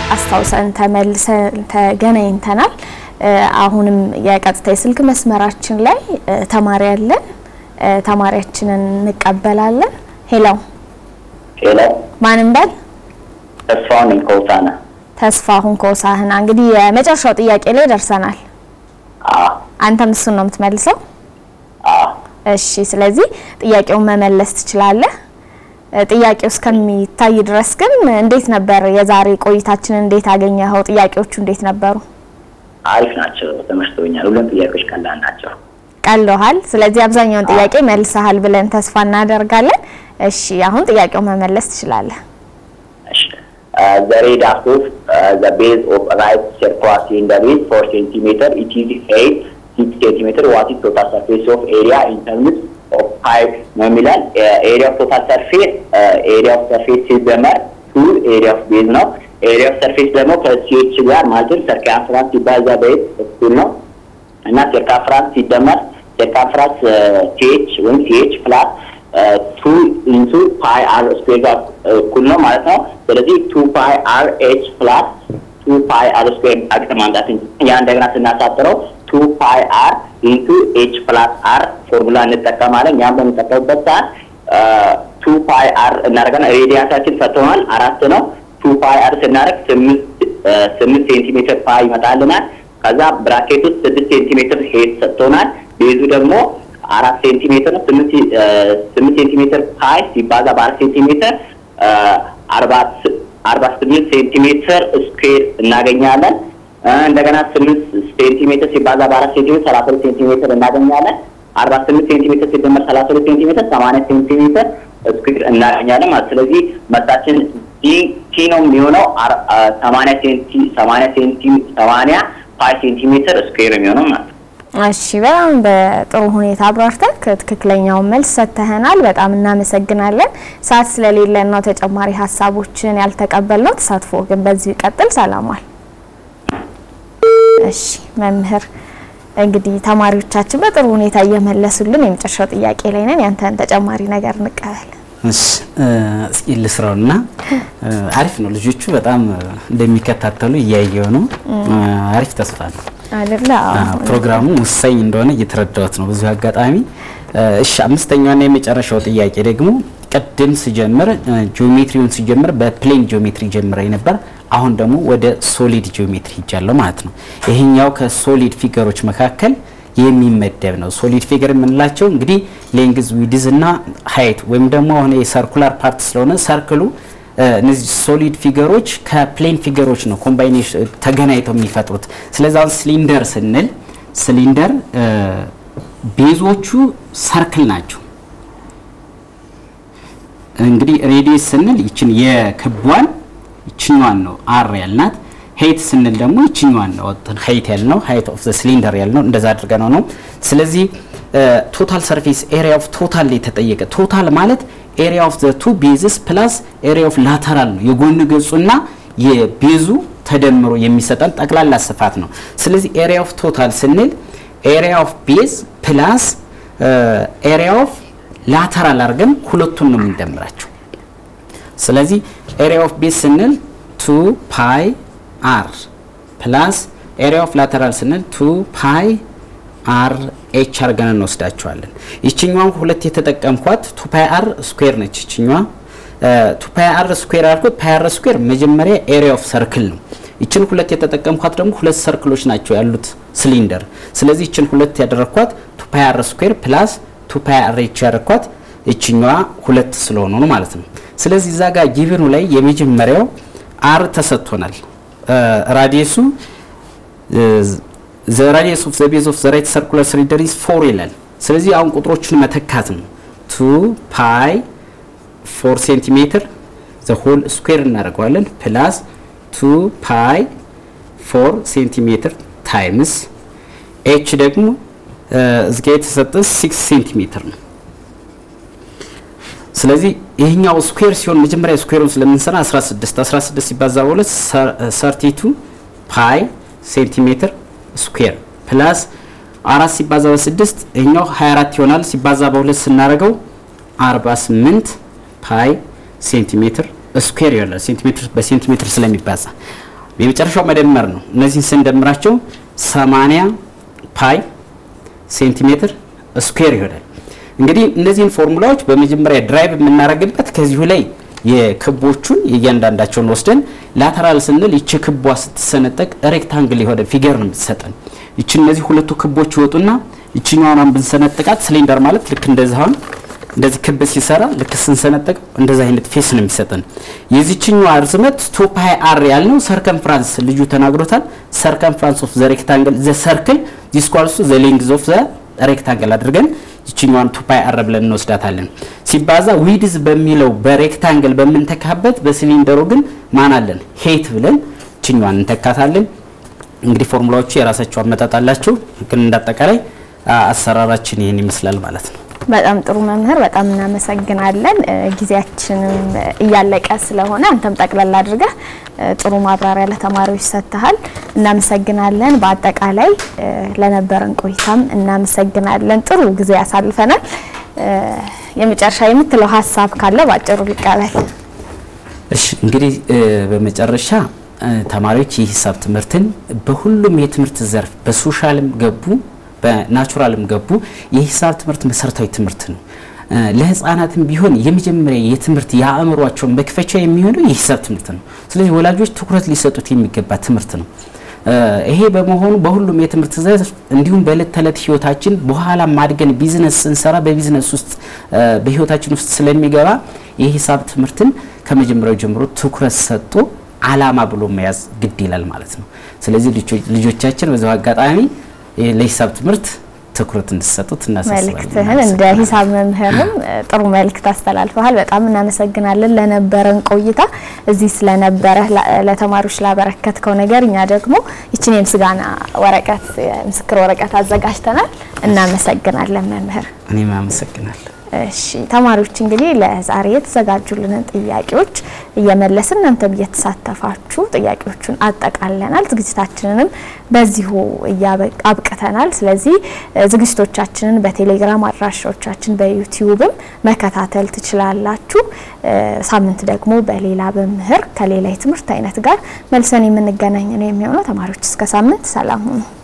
አስታውሰን ተመልሰን ተገናኝተናል። አሁንም የቀጥታ የስልክ መስመራችን ላይ ተማሪ አለን። ተማሪያችንን እንቀበላለን። ሄሎ ሄሎ፣ ማንም በል ተስፋውን ነኝ ከሆሳዕና። ተስፋሁን ከሆሳዕና። እንግዲህ የመጨረሻው ጥያቄ ላይ ደርሰናል። አዎ አንተም እሱን ነው የምትመልሰው? አዎ፣ እሺ። ስለዚህ ጥያቄውን መመለስ ትችላለህ። ጥያቄው እስከሚታይ ድረስ ግን እንዴት ነበር የዛሬ ቆይታችንን? እንዴት አገኘኸው? ጥያቄዎቹ እንዴት ነበሩ? አሪፍ ናቸው፣ ተመችቶኛል። ሁሉም ጥያቄዎች ቀላል ናቸው። ቀሎሃል። ስለዚህ አብዛኛውን ጥያቄ መልሰሃል ብለን ተስፋ እናደርጋለን። እሺ፣ አሁን ጥያቄው መመለስ ትችላለህ። እሺ the radar of uh, the base of right circular cylinder is 4 centimeter. It is 8 6 centimeter. What is total surface of area in terms of pipe ነው የሚላል ኤሪያ ኦፍ ቶታል ሰርፌስ ኤሪያ ኦፍ ሰርፌስ ሲደመር ቱ ኤሪያ ኦፍ ቤዝ ነው። ኤሪያ ኦፍ ሰርፌስ ደግሞ ከሲኤች ጋር ማለትም ሰርከምፍራንስ ሲባዛ በኤት እኩል ነው እና ሰርከምፍራንስ ሲደመር ሰርከምፍራንስ ሲኤች ወይም ሲኤች ፕላስ ቱ ኢንቱ ፓይ አር ስኩዌር ጋር እኩል ነው ማለት ነው። ስለዚህ ቱ ፓይ አር ኤች ፕላስ ቱ ፓይ አር ስኩዌር አግጥ ማምጣት ያ እንደገና ስናሳጥረው ቱ ፓይ አር ኢንቱ ኤች ፕላስ አር ፎርሙላ እንጠቀማለን። ያም በምንጠቀምበት ሰዓት ቱ ፓይ አር እናደርጋለን። ሬዲያንሳችን ፈተናል አራት ነው። ቱ ፓይ አር ስናደርግ ስምንት ሴንቲሜትር ፓይ ይመጣልናል። ከዛ ብራኬት ውስጥ ስድስት ሴንቲሜትር ሄድ ሰጥቶናል። ቤዙ ደግሞ አራት ሴንቲሜትር ነው። ስምንት ሴንቲሜትር ፓይ ሲባዛ በአራት ሴንቲሜትር አርባ ስምንት ሴንቲሜትር ስኩዌር እናገኛለን። እንደገና ስምንት ሴንቲሜትር ሲባዛ በአራት ሴንቲሜትር ሰላሳ ሁለት ሴንቲሜትር እናገኛለን። አርባ ስምንት ሴንቲሜትር ሲደመር ሰላሳ ሁለት ሴንቲሜትር ሰማንያ ሴንቲሜትር ስኩዌር እናገኛለን ማለት ስለዚህ መልሳችን ቲ ነው የሚሆነው ሰማንያ ሴንቲ ሰማንያ ሴንቲ ሰማንያ ፓይ ሴንቲሜትር ስኩዌር የሚሆነው ማለት ነው። እሺ በጣም በጥሩ ሁኔታ አብራርተህ ትክክለኛውን መልስ ሰጥተህናል። በጣም እናመሰግናለን። ሰዓት ስለሌለን ነው ተጨማሪ ሀሳቦችን ያልተቀበልነው። ተሳትፎ ግን በዚሁ ይቀጥል። ሰላሟል። እሺ መምህር፣ እንግዲህ ተማሪዎቻችን በጥሩ ሁኔታ እየመለሱልን የመጨረሻው ጥያቄ ላይ ነን። ያንተን ተጨማሪ ነገር እንቀበል። እሺ እስኪ ልስራውና አሪፍ ነው። ልጆቹ በጣም እንደሚከታተሉ እያየው ነው። አሪፍ ተስፋ ነው አይደለ? ፕሮግራሙ ወሳኝ እንደሆነ እየተረዳሁት ነው በዚሁ አጋጣሚ። እሺ አምስተኛውና የመጨረሻው ጥያቄ ደግሞ ቅድም ስጀምር ጂኦሜትሪውን ስጀምር በፕሌን ጂኦሜትሪ ጀምረ ነበር። አሁን ደግሞ ወደ ሶሊድ ጂኦሜትሪ ሄጃለሁ ማለት ነው። ይሄኛው ከሶሊድ ፊገሮች መካከል የሚመደብ ነው። ሶሊድ ፊገር የምንላቸው እንግዲህ ሌንግዝ ዊድዝ እና ሀይት ወይም ደግሞ አሁን የሰርኩላር ፓርት ስለሆነ ሰርክሉ እነዚህ ሶሊድ ፊገሮች ከፕሌን ፊገሮች ነው ኮምባይኔሽን ተገናኝተው የሚፈጥሩት። ስለዚህ አሁን ሲሊንደር ስንል ሲሊንደር ቤዞቹ ሰርክል ናቸው። እንግዲህ ሬዲየስ ስንል ይችን የክቧን ይችኛዋን ነው አር ያልናት። ሄይት ስንል ደግሞ ይችኛዋን ነው ሄይት ያልነው ሀይት ኦፍ ዘ ሲሊንደር ያልነው እንደዛ አድርገን ነው ነው። ስለዚህ ቶታል ሰርፌስ ኤሪያ ኦፍ ቶታል የተጠየቀ ቶታል ማለት ኤሪያ ኦፍ ዘ ቱ ቤዝስ ፕላስ ኤሪያ ኦፍ ላተራል ነው የጎን ገጹና የቤዙ ተደምሮ የሚሰጠን ጠቅላላ ስፋት ነው። ስለዚህ ኤሪያ ኦፍ ቶታል ስንል ኤሪያ ኦፍ ቤዝ ፕላስ ኤሪያ ኦፍ ላተራል አድርገን ሁለቱን ነው የምንደምራቸው። ስለዚህ ኤሪያ ኦፍ ቤዝ ስንል ቱ ፓይ አር ፕላስ ኤሪያ ኦፍ ላተራል ስንል ቱ ፓይ አር ኤች አርገን እንወስዳቸዋለን። ይችኛዋን ሁለት የተጠቀምኳት ቱ ፓይ አር ስኩዌር ነች። ይችኛዋ ቱ ፓይ አር ስኩዌር አልኩት። ፓይ አር ስኩዌር መጀመሪያ ኤሪያ ኦፍ ሰርክል ነው። ይችን ሁለት የተጠቀምኳት ደግሞ ሁለት ሰርክሎች ናቸው ያሉት ሲሊንደር። ስለዚህ ይችን ሁለት ያደረኳት ቱ ፓይ አር ስኩዌር ፕላስ ቱ ፓይ አር ኤች ያደረኳት ይችኛዋ ሁለት ስለሆኑ ነው ማለት ነው። ስለዚህ እዛ ጋር ጊቭኑ ላይ የመጀመሪያው አር ተሰጥቶናል። ራዲየሱ ዘ ራዲየስ ኦፍ ዘ ቤዝ ኦፍ ዘ ራይት ሰርኩላር ሲሊንደር ኢዝ ፎር ይላል። ስለዚህ አሁን ቁጥሮቹን መተካት ነው። ቱ ፓይ ፎር ሴንቲሜትር ዘ ሆል ስኩዌር እናደርገዋለን ፕላስ ቱ ፓይ ፎር ሴንቲሜትር ታይምስ ኤች ደግሞ እዚጋ የተሰጠ ሲክስ ሴንቲሜትር ነው። ስለዚህ ይህኛው ስኩዌር ሲሆን መጀመሪያ ስኩዌሩን ስለምንሰራ 16 16 ሲባዛ በሁለት 32 ፓይ ሴንቲሜትር ስኩዌር ፕላስ አራት ሲባዛ በስድስት ይህኛው 24 ይሆናል። ሲባዛ በሁለት ስናደርገው 48 ፓይ ሴንቲሜትር ስኩዌር ይሆናል። ሴንቲሜትር በሴንቲሜትር ስለሚባዛ የመጨረሻው መደመር ነው። እነዚህን ስንደምራቸው 80 ፓይ ሴንቲሜትር ስኩዌር ይሆናል። እንግዲህ እነዚህን ፎርሙላዎች በመጀመሪያ ድራይቭ የምናደርግበት ከዚሁ ላይ የክቦቹን የእያንዳንዳቸውን ወስደን ላተራል ስንል ይቺ ክቧ ስትሰነጠቅ ሬክታንግል የሆነ ፊገር ነው የምትሰጠን። ይቺ እነዚህ ሁለቱ ክቦች ይወጡና ይችኛዋን ብንሰነጥቃት ሲሊንደር ማለት ልክ እንደዚህ አሁን እንደዚህ ክብ ሲሰራ ልክ ስንሰነጠቅ እንደዚህ አይነት ፌስ ነው የሚሰጠን። የዚችኛዋ ርዝመት ቱ ፓይ አር ያልነው ሰርከምፍራንስ ልጁ ተናግሮታል። ሰርከምፍራንስ ኦፍ ዘ ሬክታንግል ዘ ሰርክል ዲስኳልሱ ዘ ሌንግዝ ኦፍ ዘ ሬክታንግል አድርገን ይችኛዋን ቱ ፓይ አር ብለን እንወስዳታለን። ሲባዛ ዊድዝ በሚለው በሬክታንግል በምንተካበት በሲሊንደሩ ግን ማን አለን ሄት ብለን ይችኛዋን እንተካታለን። እንግዲህ ፎርሙላዎቹ የራሳቸው አመጣጥ አላቸው፣ ግን እንዳጠቃላይ አሰራራችን ይህን ይመስላል ማለት ነው። በጣም ጥሩ መምህር፣ በጣም እናመሰግናለን። ጊዜያችንም እያለቀ ስለሆነ አንተም ጠቅለል አድርገህ ጥሩ ማብራሪያ ለተማሪዎች ሰጥተሃል። እናመሰግናለን። በአጠቃላይ ለነበረን ቆይታም እናመሰግናለን። ጥሩ ጊዜ ያሳልፈናል። የመጨረሻ የምትለው ሀሳብ ካለ ባጭሩ ሊቀበል። እሺ እንግዲህ በመጨረሻ ተማሪዎች የሂሳብ ትምህርትን በሁሉም የትምህርት ዘርፍ በሶሻልም ገቡ በናቹራልም ገቡ የሂሳብ ትምህርት መሰረታዊ ትምህርት ነው። ለህፃናትም ቢሆን የመጀመሪያ የትምህርት የአእምሯቸውን መክፈቻ የሚሆነው የሂሳብ ትምህርት ነው። ስለዚህ ወላጆች ትኩረት ሊሰጡት የሚገባ ትምህርት ነው። ይሄ በመሆኑ በሁሉም የትምህርት ዘርፍ እንዲሁም በእለት ተዕለት ህይወታችን በኋላ ማድገን ቢዝነስ ስንሰራ በቢዝነስ ውስጥ በህይወታችን ውስጥ ስለሚገባ የሂሳብ ትምህርትን ከመጀመሪያው ጀምሮ ትኩረት ሰጥቶ አላማ ብሎ መያዝ ግድ ይላል ማለት ነው። ስለዚህ ልጆቻችን በዚሁ አጋጣሚ ለሂሳብ ትምህርት ትኩረት እንድሰጡት እናሳስባለን። መልእክትህን እንደ ሂሳብ መምህርም ጥሩ መልእክት አስተላልፈሃል። በጣም እናመሰግናለን ለነበረን ቆይታ እዚህ ስለነበረ ለተማሪዎች ላበረከትከው ነገር። እኛ ደግሞ ይችን የምስጋና ወረቀት የምስክር ወረቀት አዘጋጅተናል። እናመሰግናለን መምህር። እኔም አመሰግናለሁ። እሺ ተማሪዎች እንግዲህ ለዛሬ የተዘጋጁልንን ጥያቄዎች እየመለስን እናንተም እየተሳተፋችሁ ጥያቄዎቹን አጠቃለናል። ዝግጅታችንንም በዚሁ አብቅተናል። ስለዚህ ዝግጅቶቻችንን በቴሌግራም አድራሻዎቻችን በዩቲዩብም መከታተል ትችላላችሁ። ሳምንት ደግሞ በሌላ መምህር ከሌላ የትምህርት አይነት ጋር መልሰን የምንገናኝ ነው የሚሆነው። ተማሪዎች እስከ ሳምንት ሰላም ሁኑ።